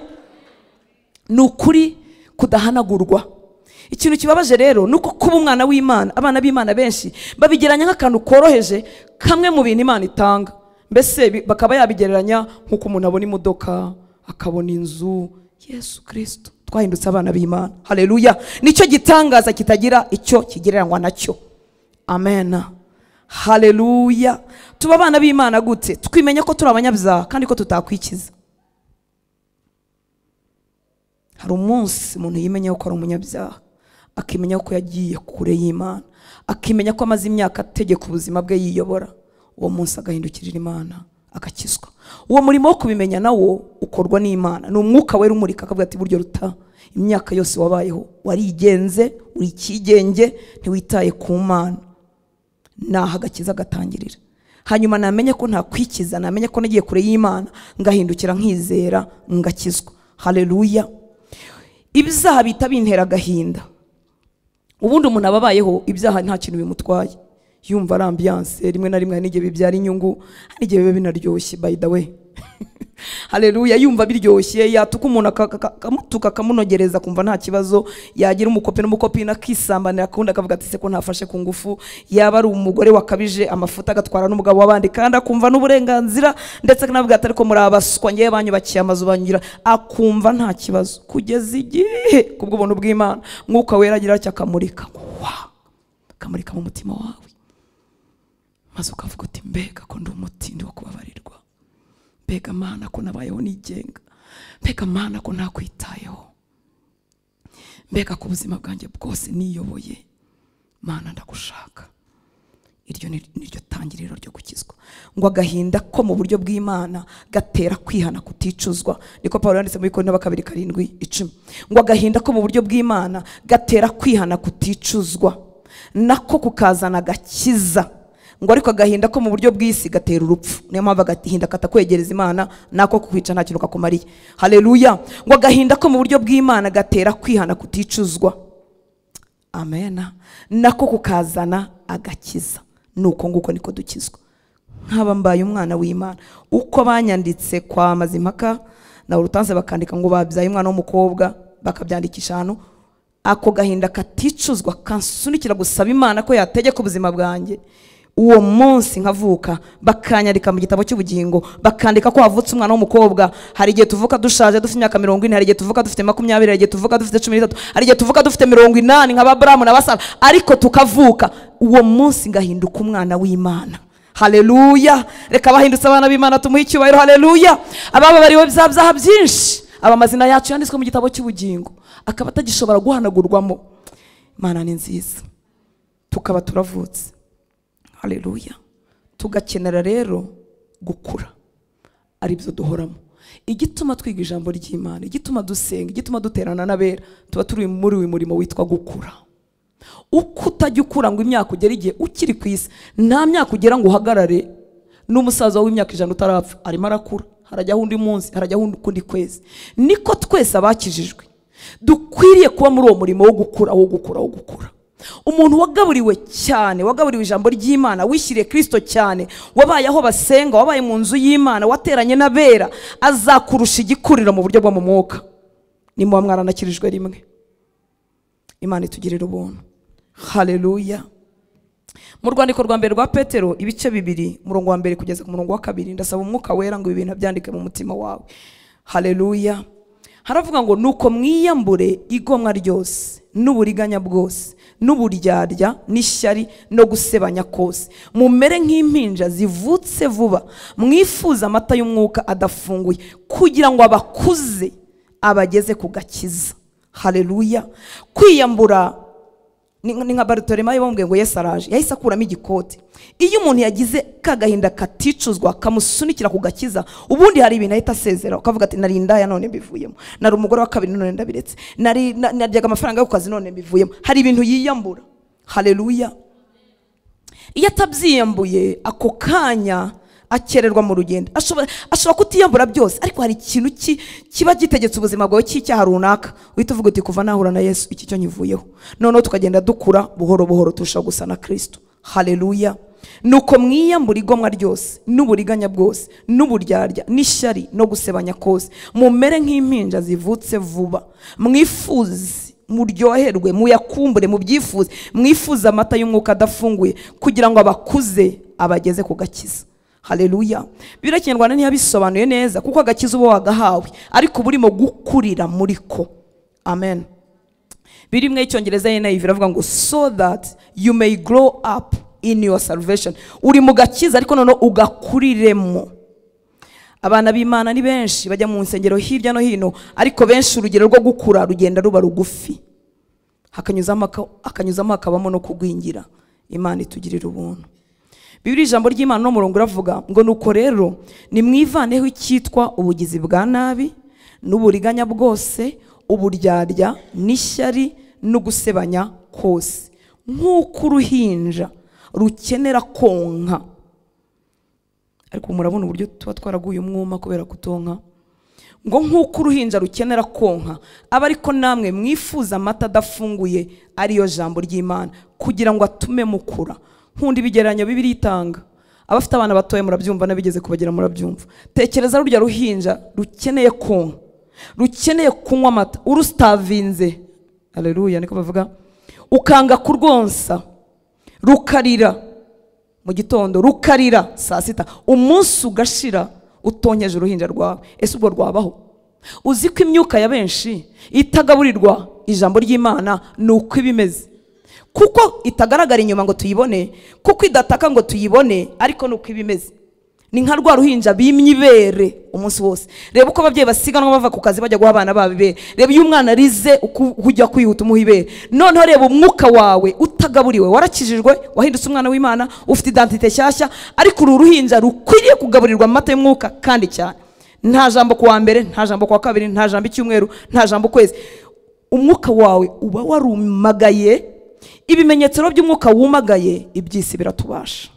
ni ukuri kudahanagurwa ikintu kibabaje rero ni uko kuba umwana w'imana abana b'imana benshi babigeranya nk'akantu koroheje kamwe mu bintu imana itanga mbese bi- bakaba yabigereranya nk'uko umuntu abona imodoka akabona inzu yesu kirisito twahindutse abana b'imana hareruya nicyo gitangaza kitagira icyo kigereranywa nacyo amen hareruya tuba abana b'imana gute twimenya ko turi abanyabyaha kandi ko tutakwikiza hari umunsi umuntu yimenya ko ari umunyabyaha akimenya ko yagiye kure y'imana akimenya ko amaze imyaka ategeka ubuzima bwe yiyobora uwo munsi agahindukirira imana agakizwa uwo murimo wo kubimenya nawo ukorwa n'imana ni umwuka wera umurika akavuga ati buryo ruta imyaka yose wabayeho warigenze uri ikigenge ntiwitaye ku mana naho agakiza gatangirira hanyuma namenye ko ntakwikiza namenye ko nagiye kure y'imana ngahindukira nkizera ngakizwa hareruya ibyaha bihita bintera agahinda ubundi umuntu aba abayeho ibyaha nta kintu bimutwaye yumva ari ambiyanse rimwe na rimwe hari n'igihe bibyara inyungu hari n'igihe biba binaryoshye by the way haleluya yumva biryoshye yatuka umuntu aka- aka- akamutuka akamunogereza akumva nta kibazo yagira umukopi n'umukopi akisambanira akundi akavuga ati se ko ntafashe ku ngufu yaba ari umugore wakabije amafuta agatwara n'umugabo w'abandi kandi akumva n'uburenganzira ndetse akanavuga ati ariko muri abaswa ngewe banyubakiye amazu banyura akumva nta kibazo kugeza igihe kubw'ubuntu bw'imana mwuka wera agira atya akamurika Wow! akamurika mu mutima wawe maze ukavuga uti mbega ko ndi umutindi wo kubabarirwa mbega mana ko nabayeho nigenga mbega mana ko nakwitayeho mbega ko ubuzima bwanjye bwose niyoboye mana ndagushaka iryo ni niryo tangiriro ryo gukizwa ngo agahinda ko mu buryo bw'imana gatera kwihana kuticuzwa niko paul yanditse muri korinto wa kabiri karindwi icumi ngo agahinda ko mu buryo bw'imana gatera kwihana kuticuzwa nako kukazana agakiza ngo ariko agahinda ko mu buryo bw'isi gatera urupfu niyo mpamvu agahinda katakwegereza imana nako kukwica nta kintu kakumariye haleluya ngo agahinda ko mu buryo bw'imana gatera kwihana kuticuzwa amena nako kukazana agakiza nuko nguko niko dukizwa nkaba mbaye umwana w'imana uko banyanditse kwa mazimpaka na urutanse bakandika ngo babyaye umwana w'umukobwa bakabyandikisha ahantu ako gahinda katicuzwa kansunikira gusaba imana ko yategeka ubuzima bwanjye uwo munsi nkavuka bakanyandika mu gitabo cy'ubugingo bakandika ko havutse umwana w'umukobwa hari igihe tuvuka dushaje dufite imyaka mirongo ine hari igihe tuvuka dufite makumyabiri hari igihe tuvuka dufite cumi n'itatu hari igihe tuvuka dufite mirongo inani nk'ababuramu n'abasara ariko tukavuka uwo munsi ngahinduka umwana w'imana haleluya reka abahindutse abana b'imana tumuhe icyubahiro haleluya abababariwe bya byaha byinshi aba amazina yacu yanditswe mu gitabo cy'ubugingo akaba atagishobora guhanagurwamo imana ni nziza tukaba turavutse haleluya tugakenera rero gukura ari byo duhoramo igituma twiga ijambo ry'imana igituma dusenga igituma duterana n'abera tuba turi muri uyu murimo witwa gukura uko utajya ukura ngo imyaka ugere igihe ukiri ku isi nta myaka ugera ngo uhagarare n'umusaza w'imyaka ijana utarapfa arimo arakura harajyaho undi munsi harajyaho undi- ukundi kwezi niko twese abakijijwe dukwiriye kuba muri uwo murimo wo gukura wo gukura wo gukura umuntu wagaburiwe cyane wagaburiwe ijambo ry'imana wishyiriye kirisito cyane wabaye aho basenga wabaye mu nzu y'imana wateranye n'abera azakurusha igikuriro mu buryo bwo mu mwuka ni muba mwaranakirijwe rimwe imana itugirira ubuntu haleluya mu rwandiko rwa mbere rwa petero ibice bibiri umurongo wa mbere kugeza ku murongo wa kabiri ndasaba umwuka wera ngo ibi bintu abyandike mu mutima wawe haleluya haravuga ngo nuko mwiyambure igomwa ryose n'uburiganya bwose n'uburyarya n'ishyari no gusebanya kose mumere nk'impinja zivutse vuba mwifuza amata y'umwuka adafunguye kugira ngo abakuze abageze ku gakiza haleluya kwiyambura ni ni nka barutoremayo bamubwiye ngo yesu araje yahise akuramo igikoti iyo umuntu yagize ka gahinda katicuzwa kamusunikira ku gakiza ubundi hari ibintu ahita asezera ukavuga ati nari indaya none mbivuyemo nari umugore wa kabiri none ndabiretse nari na- naryaga amafaranga yo ku kazi none mbivuyemo hari ibintu yiyambura haleluya iyo atabyiyambuye ako kanya akererwa mu rugendo ashobora ashobora kutiyambura byose ariko hari ikintu ki- kiba gitegetse ubuzima bwawe cy'icyaha runaka uhita uvuga uti kuva nahura na yesu iki cyo nyivuyeho noneho tukagenda dukura buhoro buhoro turushaho gusa na kirisito haleluya nuko mwiyambura igomwa ryose n'uburiganya bwose n'uburyarya n'ishyari no gusebanya kose mumere nk'impinja zivutse vuba mwifuze muryoherwe muyakumbure mubyifuze mwifuze amata y'umwuka adafunguye kugira ngo abakuze abageze ku gakiza haleluya bibiri kinyarwanda ntiyabisobanuye neza kuko agakiza uba wagahawe ariko uba urimo gukurira muri ko amen birimwe y'icyongereza NIV iravuga ngo so that you may grow up in your salvation uri mu gakiza ariko noneho ugakuriremo abana b'imana ni benshi bajya mu nsengero hirya no hino ariko benshi urugero rwo gukura rugenda ruba rugufi hakanyuzamo aka- hakanyuzamo hakabamo no kugwingira imana itugirira ubuntu bibiri ijambo ry'imana n'umurongo uravuga ngo nuko rero nimwivaneho icyitwa ubugizi bwa nabi n'uburiganya bwose uburyarya n'ishyari no gusebanya kose nk'uko uruhinja rukenera konka ariko murabona uburyo tuba twaraguye umwuma kubera kutonka ngo nk'uko uruhinja rukenera konka aba ariko namwe mwifuza amata adafunguye ariyo jambo ry'imana kugira ngo atume mukura nkunda ibigereranyo bibiri itanga abafite abana batoya murabyumva n'abigeze kubagera murabyumva tekereza rurya ruhinja rukeneye kunywa rukeneye kunywa amata urusitavinze aleluya niko bavuga ukanga kurwonsa rukarira mu gitondo rukarira saa sita umunsi ugashira utonkeje uruhinja rwawe ese ubwo rwabaho uzi ko imyuka ya benshi itagaburirwa ijambo ry'imana ni uko iba imeze kuko itagaragara inyuma ngo tuyibone kuko idataka ngo tuyibone ariko ni uko iba imeze ni nka rwa ruhinja bimye ibere umunsi wose reba uko ababyeyi basiganwa bava ku kazi bajya guha abana babo ibere reba iyo umwana arize uko ujya kwihuta umuha ibere noneho reba umwuka wawe utagaburiwe warakijijwe wahindutse umwana w'imana ufite identite nshyashya ariko uru ruhinja rukwiriye kugaburirwa amata y'umwuka kandi cyane nta jambo ku wa mbere nta jambo ku wa kabiri nta jambo icyumweru nta jambo ukwezi umwuka wawe uba warumagaye ibimenyetso rero by'umwuka wumagaye iby'isi biratubasha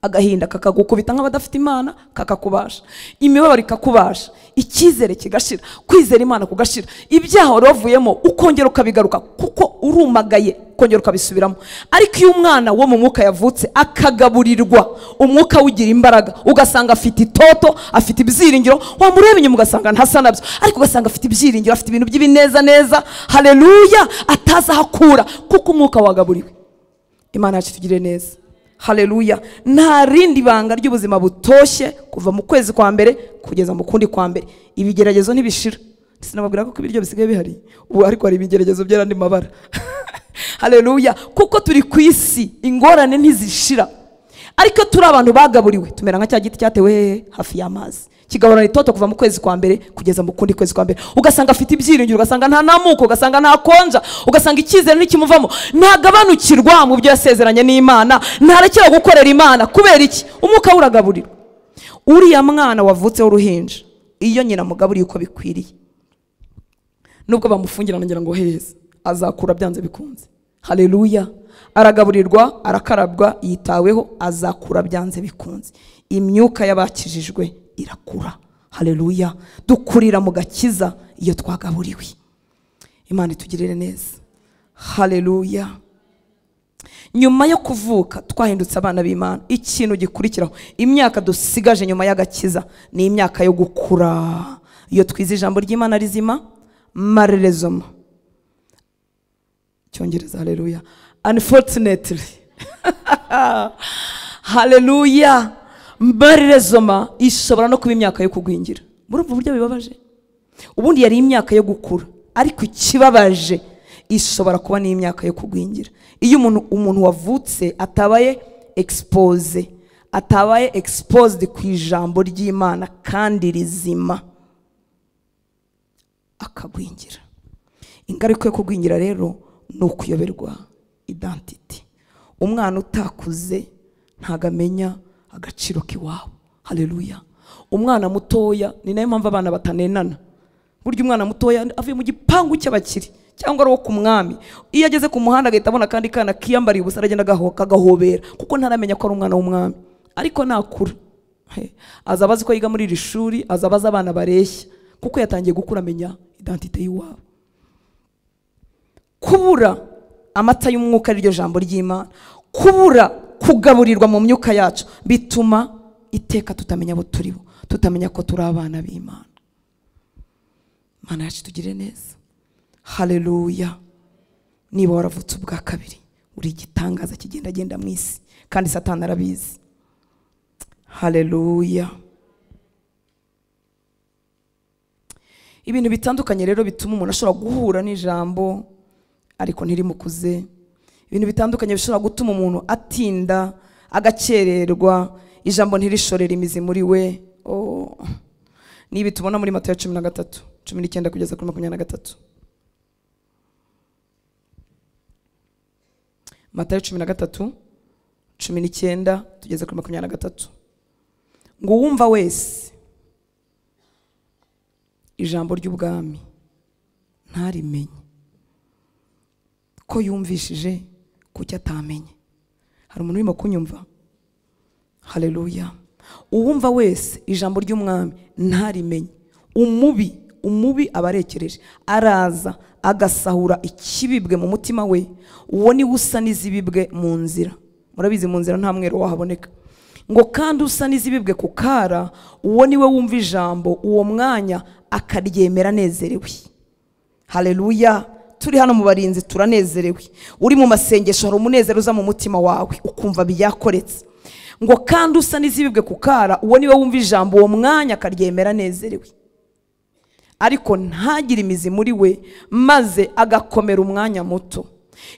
agahinda kakagukubita nk'abadafite imana kakakubasha imibabaro ikakubasha icyizere kigashira kwizera imana kugashira ibyaha wari wavuyemo ukongera ukabigaruka kuko urumagaye ukongera ukabisubiramo ariko iyo umwana wo mu mwuka yavutse akagaburirwa umwuka ugira imbaraga ugasanga afite itoto afite ibyiringiro wamureba inyuma ugasanga ntasa nabyo ariko ugasanga afite ibyiringiro afite ibintu by'ibinezaneza hareruya atazi aho akura kuko umwuka wagaburiwe imana yacu itugirire neza hareruya nta rindi banga ry'ubuzima butoshye kuva mu kwezi kwa mbere kugeza mu kundi kwa mbere ibigeragezo ntibishira sinababwira ko ibiryo bisigaye bihari ubu ariko hari ibigeragezo by'arandi mabara hareruya kuko turi ku isi ingorane ntizishira ariko turi abantu bagaburiwe tumera nka cya giti cyatewe hehe hafi y'amazi kigahorana itoto kuva mu kwezi kwa mbere kugeza mu kundi kwezi kwa mbere ugasanga afite ibyiringiro ugasanga nta namuko ugasanga nta konja ugasanga icyizere ntikimuvamo ntagabanukirwa mu byo yasezeranye n'imana ntarekera gukorera imana kubera iki umwuka we uragaburirwa uriya mwana wavutseho uruhinja iyo nyina amugaburiye uko bikwiriye nubwo bamufungirana ngira ngo heza azakura byanze bikunze hareruya aragaburirwa arakarabwa yitaweho azakura byanze bikunze imyuka y'abakijijwe irakura hareruya dukurira mu gakiza iyo twagaburiwe imana itugirire neza hareruya nyuma yo kuvuka twahindutse abana b'imana ikintu gikurikiraho imyaka dusigaje nyuma y'agakiza ni imyaka yo gukura iyo twize ijambo ry'imana rizima marerezoma cyongereza hareruya unfortunately hareruya mbarirezoma ishobora no kuba imyaka yo kugwingira murumva uburyo bibabaje ubundi yari imyaka yo gukura ariko ikibabaje ishobora kuba n'imyaka yo kugwingira iyo umuntu umuntu wavutse atabaye expose atabaye exposed ku ijambo ry'imana kandi rizima akagwingira ingaruka yo kugwingira rero ni ukuyoberwa identity umwana utakuze ntago amenya agaciro k'iwabo hareruya umwana mutoya ni nayo mpamvu abana batanenana burya umwana mutoya avuye mu gipangu cy'abakiri cyangwa ari uwo ku mwami iyo ageze ku muhanda agahita abona akandi kana kiyambariye ubusa aragenda agahobera kuko ntaramenya ko ari umwana w'umwami ariko nakura he, azaba azi ko yiga muri iri shuri azaba azi abana bareshya kuko yatangiye gukura amenya identite y'iwabo kubura amata y'umwuka ari ryo jambo ry'imana kubura kugaburirwa mu myuka yacu bituma iteka tutamenya abo turibo tutamenya ko turi abana b'imana imana yacu tugire neza hareruya niba waravutse ubwa kabiri uri igitangaza kigenda agenda mu isi kandi satani arabizi hareruya ibintu bitandukanye rero bituma umuntu ashobora guhura n'ijambo ariko ntirimukuze ibintu bitandukanye bishobora gutuma umuntu atinda agakererwa ijambo ntirishorere imizi muri we n'ibi tubona muri matayo cumi na gatatu cumi n'icyenda kugeza kuri makumyabiri na gatatu matayo cumi na gatatu cumi n'icyenda tugeze kuri makumyabiri na gatatu ngo uwumva wese ijambo ry'ubwami ntarimenye ko yumvishije kuki atamenye hari umuntu urimo kunyumva hareruya uwumva wese ijambo ry'umwami ntarimenye umubi umubi aba arekereje araza agasahura ikibibwe mu mutima we uwo niwe usa n'izibibwe mu nzira murabizi mu nzira nta mwero wahaboneka ngo kandi usa n'izibibwe ku kara uwo niwe wumva ijambo uwo mwanya akaryemera anezerewe hareruya turi hano mu barinzi turanezerewe uri mu masengesho hari umunezero uza mu mutima wawe ukumva byakoretse ngo kandi usa n'izibibwe ku kara uwo niwe wumva ijambo uwo mwanya akaryemera anezerewe ariko ntagire imizi muri we maze agakomera umwanya muto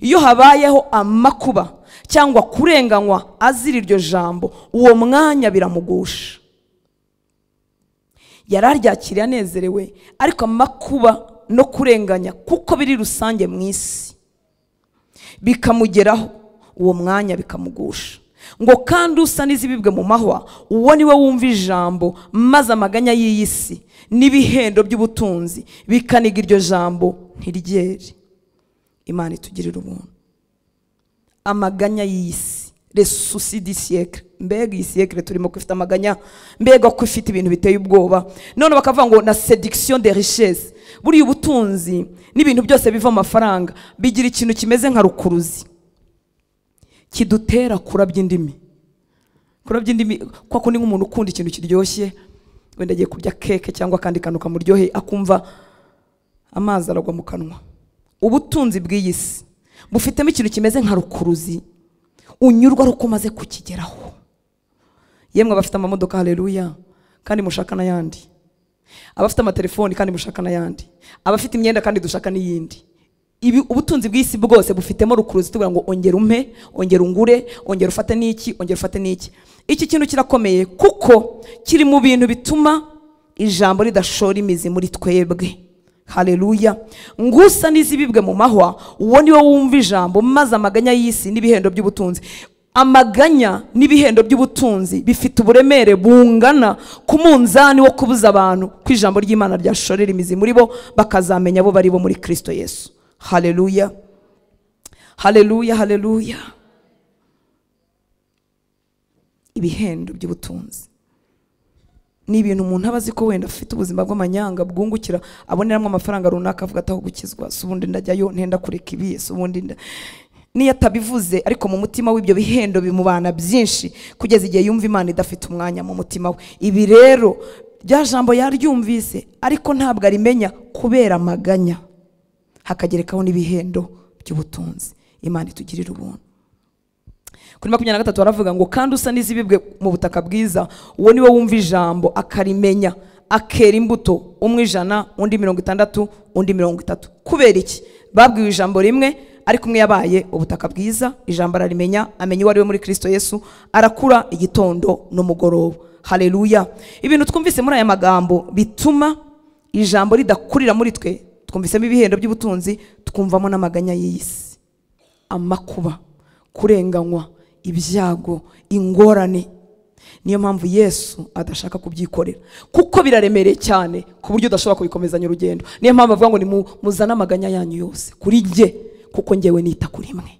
iyo habayeho amakuba cyangwa kurenganywa azira iryo jambo uwo mwanya biramugusha yari aryakiriye anezerewe ariko amakuba no kurenganya kuko biri rusange mu isi bikamugeraho uwo mwanya bikamugusha ngo kandi usa n'izibibwe mu mahwa uwo niwe wumva ijambo maze amaganya y'iyi si n'ibihendo by'ubutunzi bikaniga iryo jambo ntiryere imana itugirira ubuntu amaganya y'iyi si resusi di siyekire mbega iyi siyekire turimo ko ifite amaganya mbega ko ifite ibintu biteye ubwoba none bakavuga ngo na sedikisiyo de risheze buriya ubutunzi n'ibintu byose biva amafaranga bigira ikintu kimeze nka rukuruzi kidutera kurabya indimi kurabya indimi kwa kundi nk'umuntu ukunda ikintu kiryoshye wenda agiye kurya keke cyangwa akandi kantu kamuryoheye akumva amazi aragwa mu kanwa ubutunzi bw'iyi si bufitemo ikintu kimeze nka rukuruzi unyurwa ari uko umaze kukigeraho yemwe abafite amamodoka hareruya kandi mushaka n'ayandi abafite amatelefoni kandi mushaka n'ayandi abafite imyenda kandi dushaka n'iyindi ibi ubutunzi bw'isi bwose bufitemo rukuruzi tugira ngo ongera umpe ongera ungure ongera ufate n'iki ongera ufate n'iki iki kintu kirakomeye kuko kiri mu bintu bituma ijambo ridashora imizi muri twebwe hareruya ngusa n'izibibwe mu mahwa uwo niwe wumva ijambo maze amaganya y'isi n'ibihendo by'ubutunzi amaganya n'ibihendo by'ubutunzi bifite uburemere bungana ku munzani wo kubuza abantu ko ijambo ry'imana ryashorera imizi muri bo bakazamenya abo bari bo muri kirisito yesu hareruya hareruya hareruya ibihendo by'ubutunzi ni ibintu umuntu aba azi ko wenda afite ubuzima bw'amanyanga bwungukira aboneramo amafaranga runaka avuga ataho gukizwa si ubundi ndajyayo ntenda kureka ibi si ubundi nda niyo atabivuze ariko mu mutima w'ibyo bihendo bimubana byinshi kugeza igihe yumva imana idafite umwanya mu mutima we ibi rero rya jambo yaryumvise ariko ntabwo arimenya kubera amaganya hakagerekaho n'ibihendo by'ubutunzi imana itugirira ubuntu kuri makumyabiri na gatatu baravuga ngo kandi usa n'izibibwe mu butaka bwiza uwo niwe wumva ijambo akarimenya akera imbuto umwe ijana undi mirongo itandatu undi mirongo itatu kubera iki babwiwe ijambo rimwe ariko umwe yabaye ubutaka bwiza ijambo ararimenya amenya uwo ari we muri kirisito yesu arakura igitondo n'umugoroba hareruya ibintu twumvise muri aya magambo bituma ijambo ridakurira muri twe twumvisemo ibihendo by'ubutunzi twumvamo n'amaganya y'iyi si amakuba kurenganywa ibyago ingorane niyo mpamvu yesu adashaka kubyikorera kuko biraremereye cyane ku buryo udashobora kubikomezanya urugendo niyo mpamvu avuga ngo nimuzane amaganya yanyu yose kuri jye kuko ngewe nita kuri mwe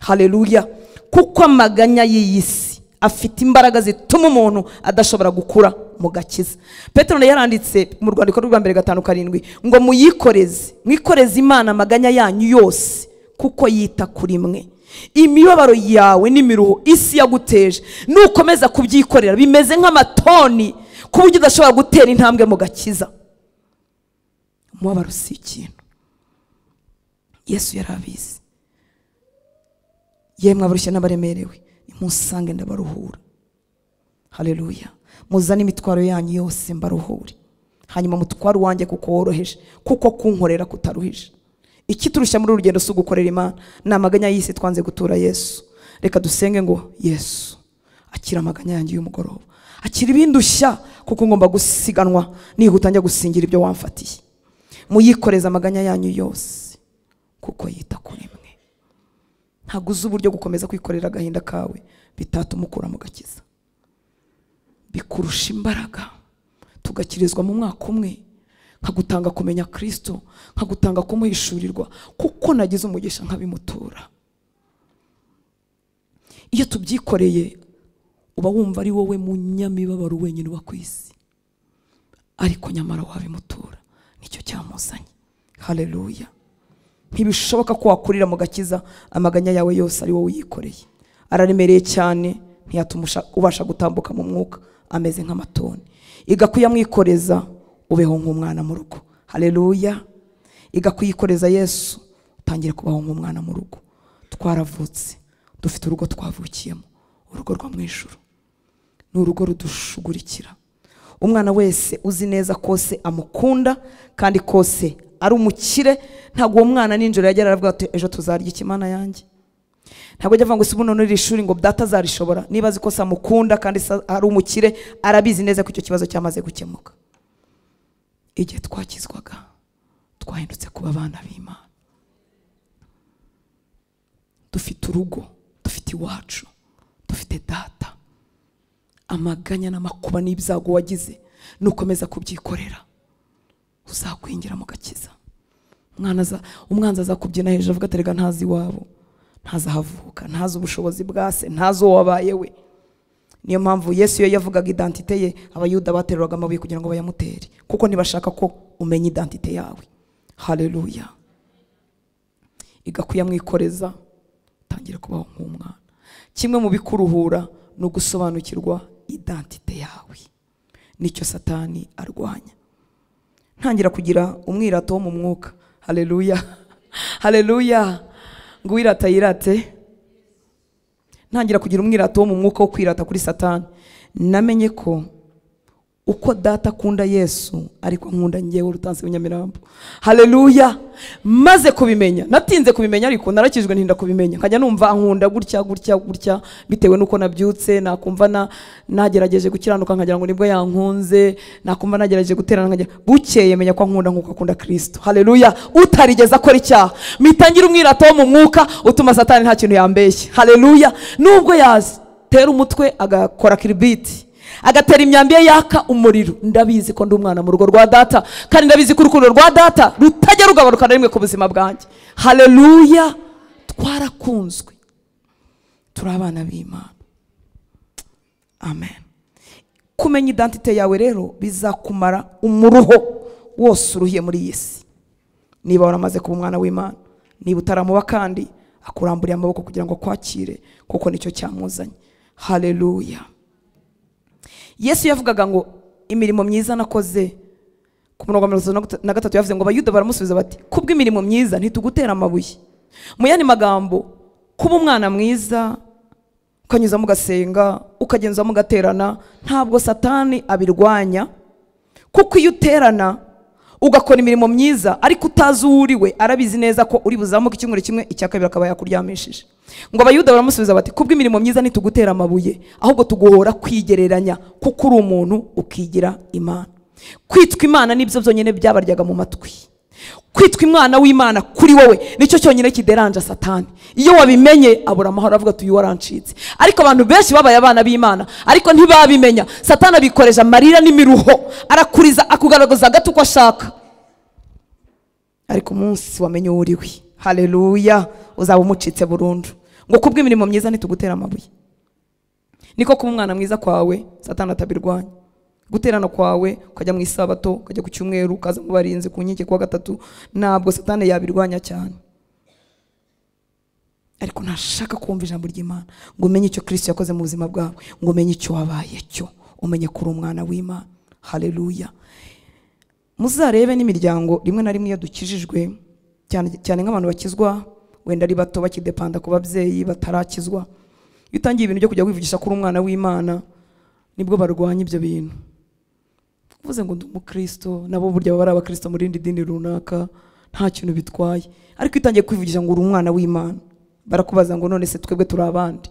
hareruya kuko amaganya y'iyi si afite imbaraga zituma umuntu adashobora gukura mu gakiza peteroli yaranditse mu rwandiko rwa mbere gatanu karindwi ngo muyikoreze mwikoreze imana amaganya yanyu yose kuko yita kuri mwe imibabaro yawe n'imiruho isi yaguteje nukomeza kubyikorera bimeze nk'amatoni ku buryo udashobora gutera intambwe mu gakiza umubabaro si ikintu yesu yari abizi yemwe abarushye n'abaremerewe nimusange ndabaruhura hareruya muzane imitwaro yanyu yose mbaruhure hanyuma mutware uwanjye kuko woroheje kuko kunkorera kutaruhije iki turushya muri urugendo si ugukorera imana ni amaganya y'isi twanze gutura yesu reka dusenge ngo yesu akira amaganya yanjye y'umugoroba akira ibindushya kuko ngomba gusiganwa nihuta njya gusingira ibyo wamfatiye muyikoreze amaganya yanyu yose kuko yita kuri mwe ntabwo uzi uburyo gukomeza kwikorera agahinda kawe bitatuma ukura mu gakiza bikurusha imbaraga tugakirizwa mu mwaka umwe nkagutanga kumenya kirisito nkagutanga kumuhishurirwa kuko nagize umugisha nkabimutura iyo tubyikoreye uba wumva ari wowe munyamibabaro wenyine uba ku isi ariko nyamara wabimutura nicyo cyamuzanye hareruya ntibishoboka ko wakurira mu gakiza amaganya yawe yose ari wowe uyikoreye araremereye cyane ntiyatuma usha- ubasha gutambuka mu mwuka ameze nk'amatoni iga kuyamwikoreza ubeho nk'umwana mu rugo hareruya iga kuyikoreza yesu utangire kubaho nk'umwana mu rugo twaravutse dufite urugo twavukiyemo urugo rwo mu ijuru ni urugo rudushugurikira umwana wese uzi neza kose amukunda kandi kose ari umukire ntabwo uwo mwana ninjoro yajya aravuga ati ejo tuzarya ikimana yanjye ntabwo ajya avuga ngo sibuno n'iri shuri ngo data azarishobora niba azi ko se amukunda kandi se ari umukire arabizi neza ko icyo kibazo cyamaze gukemuka igihe twakizwaga twahindutse kuba abana b'imana dufite urugo dufite iwacu dufite data amaganya n'amakuba n'ibyago wagize nukomeza kubyikorera uzakwingira mu gakiza umwana aza- umwanzi azakubyina hejuru avuga ati rega ntazi iwabo ntazi ahavuka ntazi ubushobozi bwa se ntazi uwo wabaye we niyo mpamvu yesu iyo yavugaga identite ye abayuda bateruraga amabuye kugira ngo bayamutere kuko ntibashaka ko umenya identite yawe hareruya iga kuyamwikoreza utangira kubaho nk'umwana kimwe mu bikuruhura ni ugusobanukirwa identite yawe nicyo satani arwanya ntangira kugira umwirato wo mu mwuka hareruya hareruya ngo uwirata yirate ntangira kugira umwirato wo mu mwuka wo kwirata kuri satani namenye ko uko data akunda yesu ariko nkunda ngewe rutansi nyamirambo hareruya maze kubimenya natinze kubimenya ariko narakijwe ntinda kubimenya nkajya numva ankunda gutya gutya gutya bitewe n'uko nabyutse nakumva na- nagerageje gukiranuka nkagira ngo nibwo yankunze nakumva nagerageje guterana nkagira bukeye menya ko ankunda nk'uko akunda kirisito hareruya utarigeze akora icyaha mitangire umwirato wo mu mwuka utuma satani nta kintu yambeshye hareruya nubwo yatera umutwe agakora kiribiti agatera imyambi ye yaka umuriro ndabizi ko ndi umwana mu rugo rwa data kandi ndabizi ko urukundo rwa data rutajya rugabanuka na rimwe ku buzima bwanjye hareruya twarakunzwe turi abana b'imana amen kumenya identite yawe rero bizakumara umuruho wose uruhiye muri iyi si niba waramaze kuba umwana w'imana niba utaramuba kandi akuramburiye amaboko kugira ngo akwakire kuko nicyo cyamuzanye hareruya yesu yavugaga ngo imirimo myiza nakoze ku murongo wa mirongo itatu na gata- na gatatu yavuze ngo abayuda baramusubiza bati kubw'imirimo myiza ntitugutera amabuye mu yandi magambo kuba umwana mwiza ukanyuzamo ugasenga ukagenzamo ugaterana ntabwo satani abirwanya kuko iyo uterana ugakora imirimo myiza ariko utazi uwo uri we arabizi neza ko uri buzamuke icyumweru kimwe icya kabiri akaba yakuryamishije ngo abayuda baramusubiza bati kubw'imirimo myiza ntitugutera amabuye ahubwo tuguhora kwigereranya kuko uri umuntu ukigira imana kwitwa imana nibyo byonyine byabaryaga mu matwi kwitwa imwana w'imana kuri wowe nicyo cyonyine kideranja satani iyo wabimenye abura amahoro avuga ati uyu warancitse ariko abantu benshi babaye abana b'imana ariko ntibabimenya satani abikoresha amarira n'imiruho arakuriza akugaragaza gato uko ashaka ariko umunsi wamenye uwo uriwe hareruya uzaba umucitse burundu ngo kubw'imirimo myiza ntitugutera amabuye niko kuba umwana mwiza kwawe satani atabirwanya guterana kwawe ukajya mu isabato ukajya ku cyumweru ukaza mu barinzi ku nkike kuwa gatatu ntabwo satani yabirwanya cyane ariko ntashaka kumva ijambo ry'imana ngo umenye icyo kirisito yakoze mu buzima bwawe ngo umenye icyo wabaye cyo umenye ko uri umwana w'imana hareruya muzarebe n'imiryango rimwe na rimwe iyo dukijijwe cyane cyane nk'abantu bakizwa wenda ari bato bakidepanda ku babyeyi batarakizwa iyo utangiye ibintu byo kujya wivugisha ko uri umwana w'imana nibwo barwanya ibyo bintu uvuze ngo ndi umukristo nabo burya baba ari abakristo mu rindi dini runaka nta kintu bitwaye ariko iyo utangiye kwivugisha ngo uri umwana w'imana barakubaza ngo none se twebwe turi abandi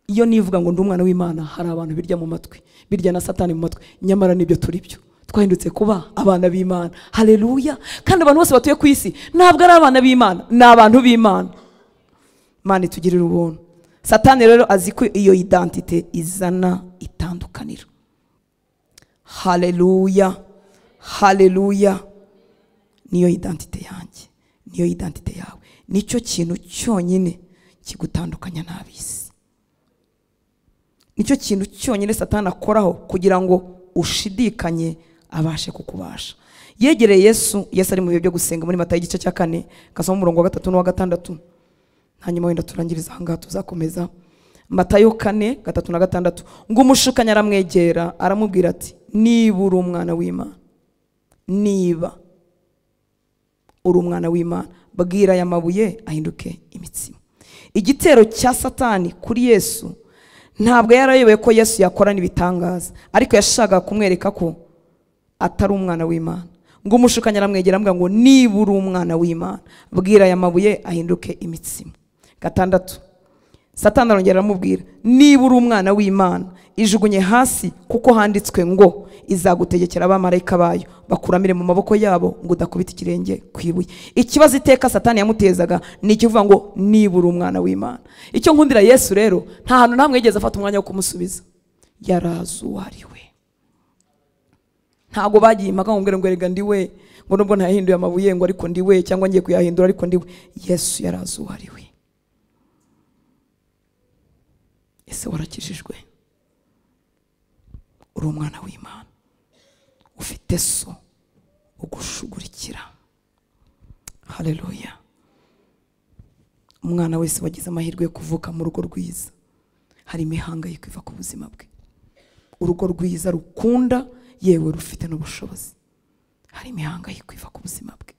iyo nivuga ngo ndi umwana w'imana hari abantu birya mu matwi birya na satani mu matwi nyamara nibyo turi byo twahindutse kuba abana b'imana hareruya kandi abantu bose batuye ku isi ntabwo ari abana b'imana ni abantu b'imana imana itugirira ubuntu satani rero azi ko iyo identite izana itandukaniro hareruya hareruya niyo identite yanjye niyo identite yawe nicyo kintu cyonyine kigutandukanya n'ab'isi nicyo kintu cyonyine satani akoraho kugira ngo ushidikanye abashe kukubasha yegereye yesu yesu ari mu bihe byo gusenga muri matayo igice cya kane gasoma umurongo wa gatatu n'uwa gatandatu hanyuma wenda turangiriza ahangaha tuzakomeza matayo kane gatatu na gatandatu ngo umushukanyi aramwegera aramubwira ati niba uri umwana w'imana niba uri umwana w'imana bwira aya mabuye ahinduke imitsima igitero cya satani kuri yesu ntabwo yari ayobewe ko yesu yakorana ibitangaza ariko yashakaga kumwereka ko atari umwana w'imana ngo umushukanyi aramwegera aramubwira ngo niba uri umwana w'imana bwira aya mabuye ahinduke imitsima gatandatu satani arongera aramubwira niba uri umwana w'imana ijugunye hasi kuko handitswe ngo izagutegekera abamarayika bayo bakuramire mu maboko yabo ngo udakubita ikirenge ku ibuye ikibazo iteka satani yamutezaga ni ikivuga ngo niba uri umwana w'imana icyo nkundira yesu rero nta hantu nta yigeze afata umwanya wo kumusubiza yarazi uwo ari we ntabwo bagiye impaka ngo mbwire ngo rega ndi we ngo nubwo ntayahinduye amabuye ngo ariko ndi we cyangwa ngiye kuyahindura ariko ndi we yesu yarazi uwo ari we ese warakijijwe uri umwana w'imana ufite so ugushugurikira hareruya umwana wese wagize amahirwe yo kuvuka mu rugo rwiza hari imihangayiko iva ku buzima bwe urugo rwiza rukunda yewe rufite n'ubushobozi hari imihangayiko iva ku buzima bwe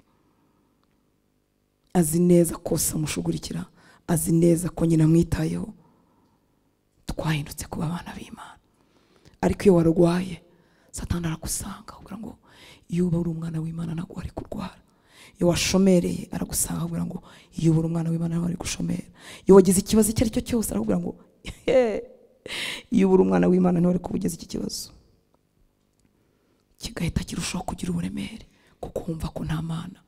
azi neza kose amushugurikira azi neza ko nyina amwitayeho twahindutse kuba abana b'imana ariko iyo warwaye satani aragusanga avuga ngo iyo uba uri umwana w'imana ntabwo wari kurwara iyo washomereye aragusanga avuga ngo iyo uba uri umwana w'imana ntabwo wari gushomera iyo wagize ikibazo icyo ari cyo cyose arakubwira ngo iyo uba uri umwana w'imana ntiwari wari kubugeza iki kibazo kigahita kirushaho kugira uburemere kuko wumva ko nta mana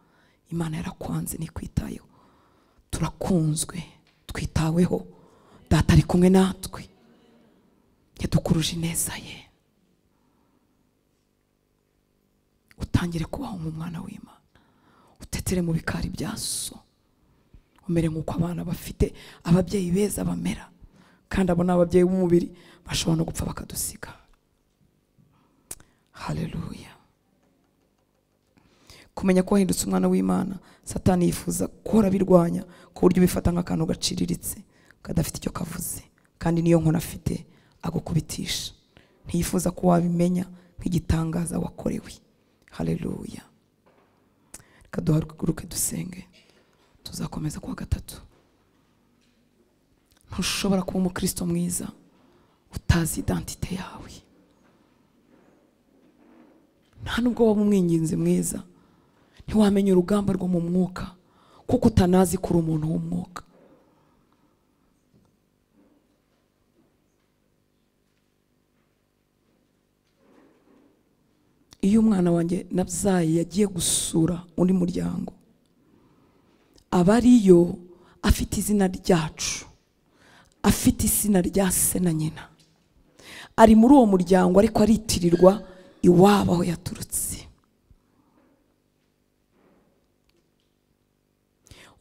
imana yarakwanze ntikwitayeho turakunzwe twitaweho data ari kumwe natwe yadukuruje ineza ye utangire kubaho nk'umwana w'imana utetere mu bikari bya so umere nk'uko abana bafite ababyeyi beza bamera kandi abo ni ababyeyi b'umubiri bashobora no gupfa bakadusiga hareruya kumenya ko wahindutse umwana w'imana satani yifuza guhora birwanya ku buryo ubifata nk'akantu gaciriritse kadafite icyo kavuze kandi niyo nkono afite agukubitisha ntiyifuza ko wabimenya nk'igitangaza wakorewe hareruya reka duhaguruke dusenge tuzakomeza kuwa gatatu ntushobora kuba umukristo mwiza utazi idantite yawe nta nubwo waba umwinginzi mwiza ntiwamenya urugamba rwo mu mwuka kuko utanazi kuri umuntu w'umwuka iyo umwana wanjye nabyaye yagiye gusura undi muryango aba ariyo afite izina ryacu afite izina rya se na nyina ari muri uwo muryango ariko aritirirwa iwabo aho yaturutse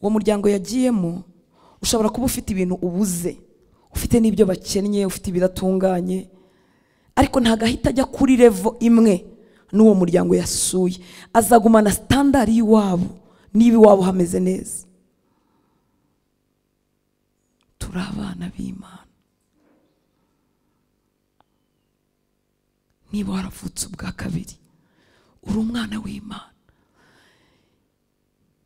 uwo muryango yagiyemo ushobora kuba ufite ibintu ubuze ufite n'ibyo bakennye ufite ibidatunganye ariko ntabwo ahita ajya kuri revo imwe n'uwo muryango yasuye azagumana sitandari y'iwabo niba iwabo hameze neza turi abana b'imana niba waravutse ubwa kabiri uri umwana w'imana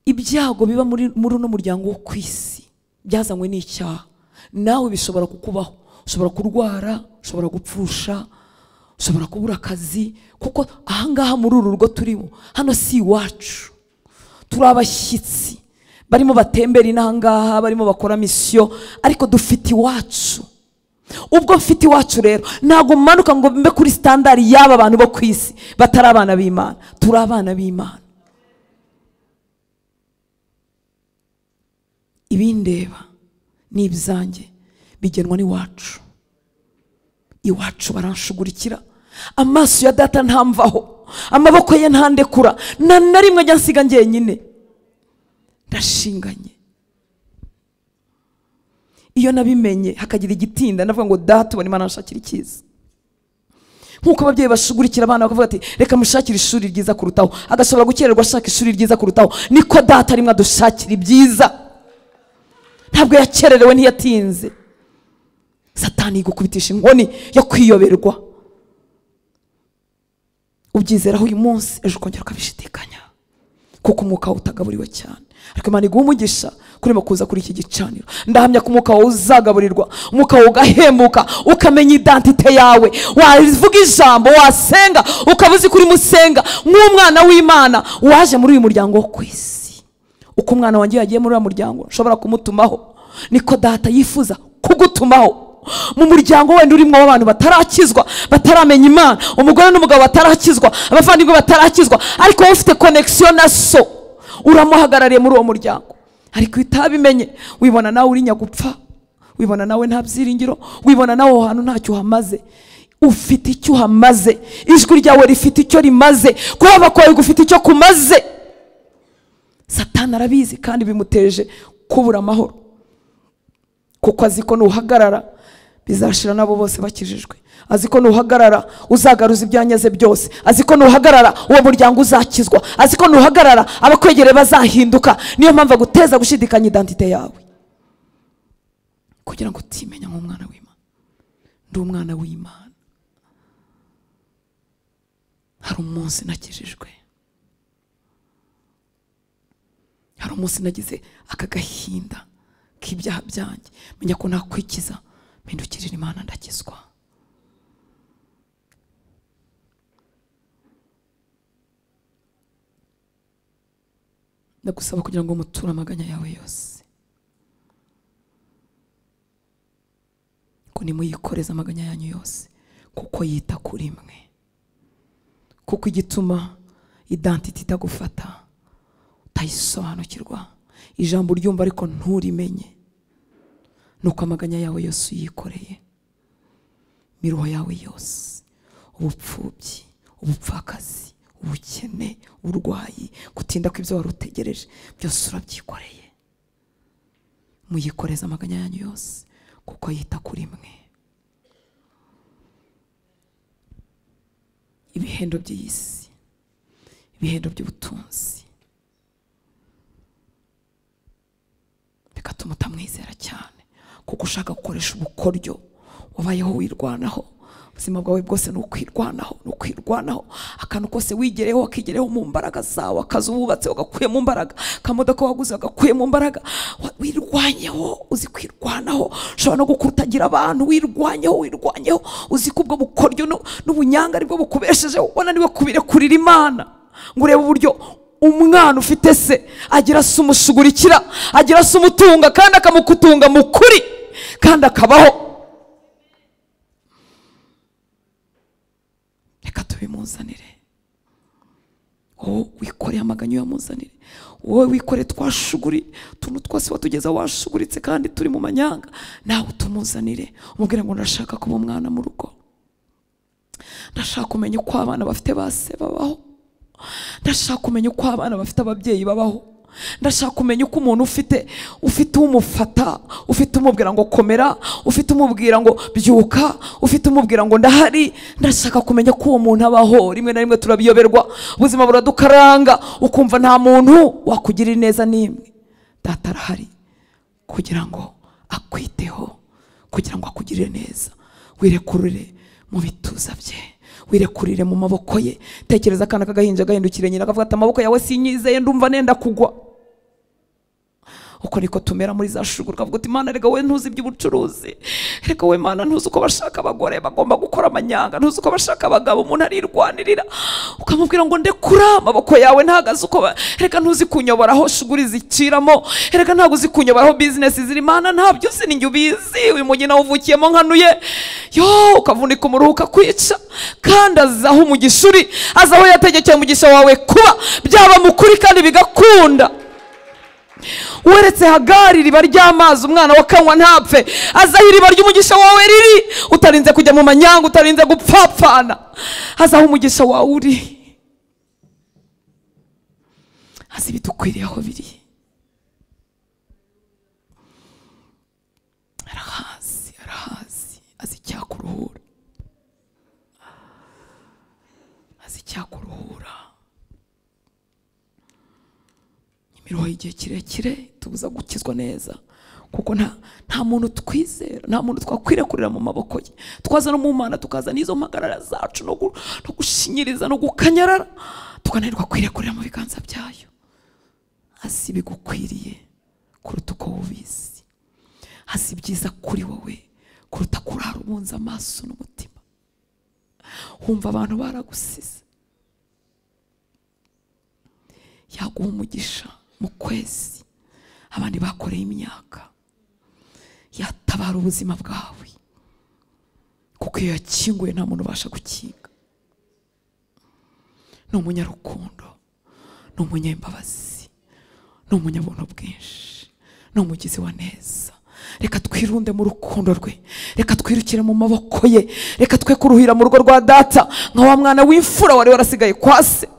ibyago biba muri muri uno muryango wo ku isi byazanywe n'icyaha nawe bishobora kukubaho ushobora kurwara ushobora gupfusha ushobora kubura akazi kuko ahangaha muri uru rugo turimo hano si iwacu turi abashyitsi barimo batembera inahangaha barimo bakora misiyo ariko dufite iwacu ubwo mfite iwacu rero ntabwo manuka ngo mbe kuri sitandari y'aba bantu bo ku isi batari abana b'imana turi abana b'imana ibindeba ni ibyanjye bigenwa n'iwacu iwacu baranshugurikira amaso ya data ntamvaho amaboko ye ntandekura nta na rimwe ajya nsiga njyenyine ndashinganye iyo nabimenye hakagira igitinda ndavuga ngo data ubona imana nshakira icyiza nk'uko ababyeyi bashugurikira abana bakavuga ati reka mushakire ishuri ryiza kurutaho agashobora gukererwa ashaka ishuri ryiza kurutaho niko data arimo adushakira ibyiza ntabwo yakererewe ntiyatinze satani yigukubitisha inkoni yo kwiyoberwa ubyizeraho uyu munsi ejo ukongera ukabishidikanya kuko umwuka wawe utagaburirwa cyane ariko imana iguha umugisha kurimo kuza kuri iki gicaniro ndahamya ko umwuka wawe uzagaburirwa umwuka wawe ugahembuka ukamenya identite yawe wavuga ijambo wasenga ukaba uzi kuri musenga nk'umwana w'imana waje muri uyu muryango wo ku isi uko umwana wanjye yagiye muri uriya muryango nshobora kumutumaho niko data yifuza kugutumaho mu muryango wenda urimo w'abantu batarakizwa bataramenya imana umugore n'umugabo batarakizwa abavandimwe batarakizwa ariko wowe ufite konegisiyo na so uramuhagarariye muri uwo muryango ariko iyo utabimenye wibona nawe uri nyagupfa wibona nawe nta byiringiro wibona nawe aho hantu ntacyo uhamaze ufite icyo uhamaze ijwi ryawe rifite icyo rimaze kuhaba kwawe gufite icyo kumaze satani arabizi kandi bimuteje kubura amahoro kuko azi ko nuhagarara bizashira nabo bose bakijijwe azi ko nuhagarara uzagaruza ibyanyaze byose azi ko nuhagarara uwo muryango uzakizwa azi ko nuhagarara abakwegereye bazahinduka niyo mpamvu aguteza gushidikanya identite yawe kugira ngo utimenya nk'umwana w'imana ndi umwana w'imana hari umunsi nakijijwe hari umunsi nagize aka gahinda k'ibyaha byanjye menya ko nakwikiza mpindukirira imana ndakizwa ndagusaba kugira ngo muture amaganya yawe yose ngo nimuyikoreze amaganya yanyu yose kuko yita kuri mwe kuko igituma identite itagufata utayisobanukirwa ijambo uryumva ariko nturimenye nuko amaganya yawe yose uyikoreye imiruho yawe yose ubupfubyi ubupfakazi ubukene uburwayi gutinda kw'ibyo wari utegereje byose urabyikoreye muyikoreza amaganya yanyu yose kuko yita kuri mwe ibihendo by'iyi si ibihendo by'ubutunzi bigatuma utamwizera cyane kuko ushaka gukoresha ubukoryo wabayeho wirwanaho ubuzima bwawe bwose ni ukwirwanaho ni ukwirwanaho akantu kose wigereho wakigereho mu mbaraga zawe akazi wubatse wagakuye mu mbaraga akamodoka waguze wagakuye mu mbaraga wa- wirwanyeho uzi kwirwanaho ushobora no gukutagira abantu wirwanyeho wirwanyeho uzi ko ubwo bukoryo nu- n'ubunyanga aribwo bukubeshejeho wananiwe kubirekurira imana ngo urebe uburyo umwana ufite se agira se umushugurikira agira se umutunga kandi akamukutunga mu kuri kandi akabaho reka tubimuzanire wowe wikoreye amaganya uyamuzanire wowe wikoreye twashuguri utuntu twose watugeza washuguritse kandi turi mu manyanga nawe utumuzanire umubwire ngo ndashaka kuba umwana mu rugo ndashaka kumenya uko abana bafite ba se babaho ndashaka kumenya uko abana bafite ababyeyi babaho ndashaka kumenya uko umuntu ufite ufite umufata ufite umubwira ngo komera ufite umubwira ngo byuka ufite umubwira ngo ndahari ndashaka kumenya ko uwo muntu abaho rimwe na rimwe turabiyoberwa ubuzima buradukaranga ukumva nta muntu wakugirira neza n'imwe data arahari kugira ngo akwiteho kugira ngo akugirire neza wirekurire mu bituza bye wirekurire mu maboko ye tekereza akana k'agahinja gahindukire nyina akavuga ati amaboko yawe sinyizeye ndumva nenda kugwa uko niko tumera muri za shuguru kavuga uti mana reka we ntuzi iby'ubucuruzi reka we mana ntuzi uko bashaka abagore bagomba gukora amanyanga ntuzi uko bashaka abagabo umuntu arirwanirira ukamubwira ngo ndekura amaboko yawe ntagaze uko ba- reka ntuzi kunyobora aho shuguri ziciramo reka ntabwo uzi kunyobora aho bizinesi ziri mana ntabyo uzi ni njye ubizi uyu mugina wuvukiyemo nkanuye yo ukavunika umuruhuka kwica kandi azaho umugisha uri azaho yategekeye umugisha wawe kuba byaba mu kuri kandi bigakunda weretse hagari iriba ry'amazi umwana wa kanywa ntapfe azaho iriba ry'umugisha wawe riri utarinze kujya mu manyanga utarinze gupfapfana azaho umugisha wawe uri azi ibidukwiriye aho biri arahazi arahazi azi icyakuruhura azi icyakuruhura imiruho y'igihe kirekire tubuza gukizwa neza kuko nta nta muntu twizera nta muntu twakwiriye kurira mu maboko ye twaza no mu mana tukaza n'izo mpagarara zacu no gu- no gushinyiriza no gukanyarara tukananirwa kwiriye kurira mu biganza byayo hasi bigukwiriye kuruta uko wubizi hasi byiza kuri wowe kuruta kurara ubunze amaso n'umutima wumva abantu baragusize yaguha umugisha mu kwezi abandi bakoreye imyaka yatabara ubuzima bwawe kuko iyo yakinguye nta muntu ubasha gukinga ni umunyarukundo ni umunyambabazi ni umunyabuntu bwinshi ni umugizi wa neza reka twirunde mu rukundo rwe reka twirukire mu maboko ye reka twe kuruhira mu rugo rwa data nka wa mwana w'imfura wari warasigaye kwa se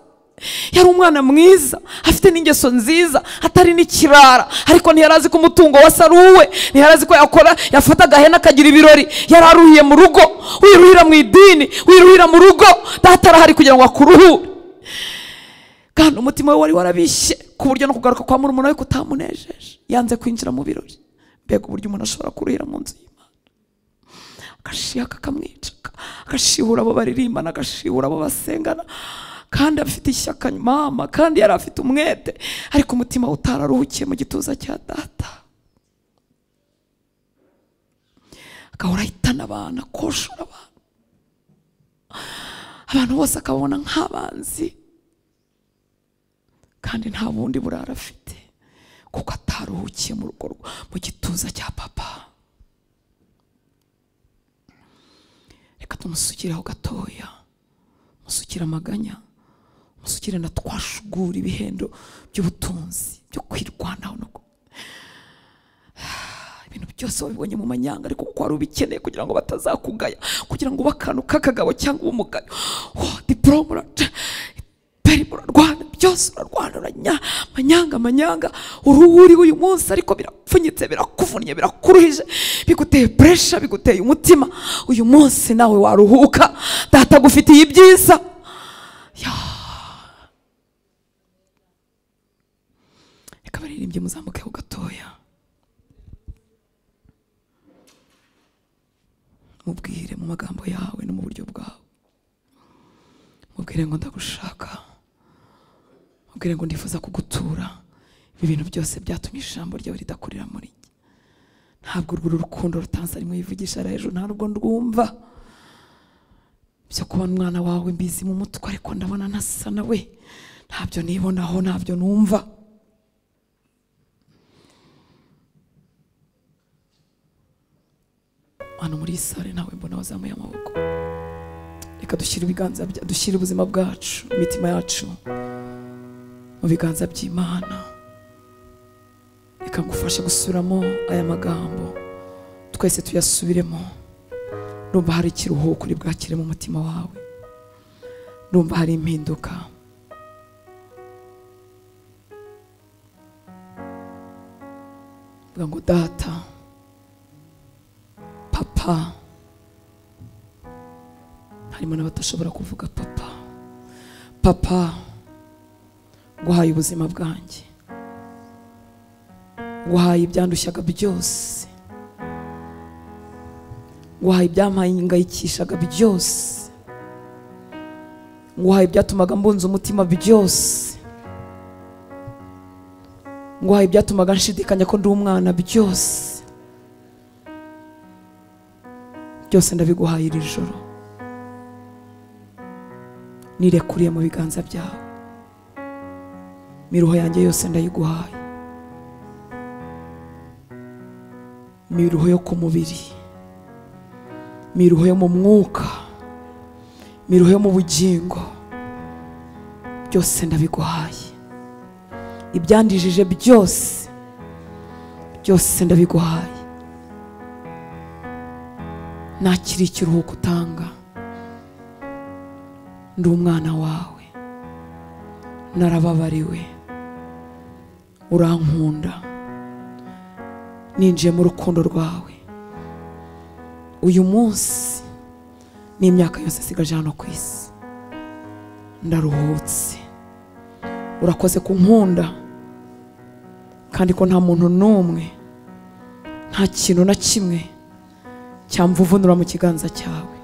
yari umwana mwiza afite n'ingeso nziza atari n'ikirara ariko ntiyari azi ko umutungo wasaruwe ntiyari azi ko yakora yafata agahene akagira ibirori yari aruhiye mu rugo wiruhira mu idini wiruhira mu rugo data arahari kugira ngo akuruhure kandi umutima we wari warabishye ku buryo no kugaruka kwa murumuna we kutamunejeje yanze kwinjira mu birori mbega uburyo umuntu ashobora kuruhira mu nzu y'imana agashiha kakamwica agashihura abo baririmbana agashihura abo basengana kandi afite ishyaka mama kandi yari afite umwete ariko umutima we utararuhukiye mu gituza cya data agahora ahitana abantu akoshora abantu abantu bose akababona nk'abanzi kandi nta bundi burara afite kuko ataruhukiye mu rugo rwe- mu gituza cya papa reka tumusukiraho gatoya musukire amaganya musukire na twashugura ibihendo by'ubutunzi byo kwirwanaho no ku- ibintu byose wabibonye mu manyanga ariko kuko wari ubikeneye kugira ngo batazakugaya kugira ngo ube akantu k'akagabo cyangwa ube umugayo oh, diporome uraca perime urarwana byose urarwana uranya manyanga manyanga uruhu uriho uyu munsi ariko birapfunyitse birakuvunnye birakuruhije biguteye puresha biguteye umutima uyu munsi nawe waruhuka data agufitiye ibyiza Ya. reka baririmbye muzamukeho gatoya mubwire mu magambo yawe no mu buryo bwawe mubwire ngo ndagushaka mubwire ngo ndifuza kugutura ibi bintu byose byatumye ijambo ryawe ridakurira muri njye ntabwo urwo rukundo rutanze arimo yivugisha ari hejuru ntabwo ndwumva byo kubona umwana wawe mbizi mu mutwe ariko ndabona ntasa nawe ntabyo nibonaho ntabyo numva hano muri iyi sare ntawe mbona wazamuye amaboko reka dushyire ibiganza bya- dushyire ubuzima bwacu imitima yacu mu biganza by'imana reka ngufashe gusubiramo aya magambo twese tuyasubiremo numva hari ikiruhuko uri bwakire mu mutima wawe numva hari impinduka vuga ngo data papa harimo n'abatashobora kuvuga papa papa guhaye ubuzima bwanjye guhaye ibyandushaga byose guhaye ibyampangayikishaga byose guhaye ibyatumaga mbunza umutima byose guhaye ibyatumaga nshidikanya ko ndi umwana byose byose ndabiguhaye iri joro nirekuriye mu biganza byawe imiruho yanjye yose ndayiguhaye imiruho yo ku mubiri imiruho yo mu mwuka imiruho yo mu bugingo byose ndabiguhaye ibyandijije byose byose ndabiguhaye nakiri ikiruhuko utanga ndi umwana wawe narababariwe urankunda ninjiye mu rukundo rwawe uyu munsi n'imyaka yose isigaje hano ku isi ndaruhutse urakoze ku nkunda kandi ko nta muntu n'umwe nta kintu na kimwe cyamvuvunura mu kiganza cyawe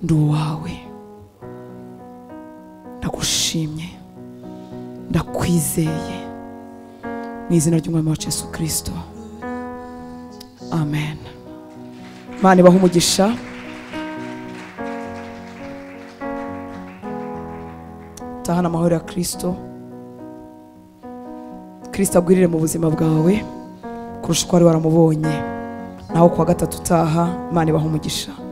ndi uwawe ndagushimye ndakwizeye mu izina ry'umwami wacu yesu kirisito amen imana ibaha umugisha tahana amahoro ya kirisito kirisito agwirire mu buzima bwawe kurusha uko wari waramubonye naho kuwa gatatu utaha imana ibaha umugisha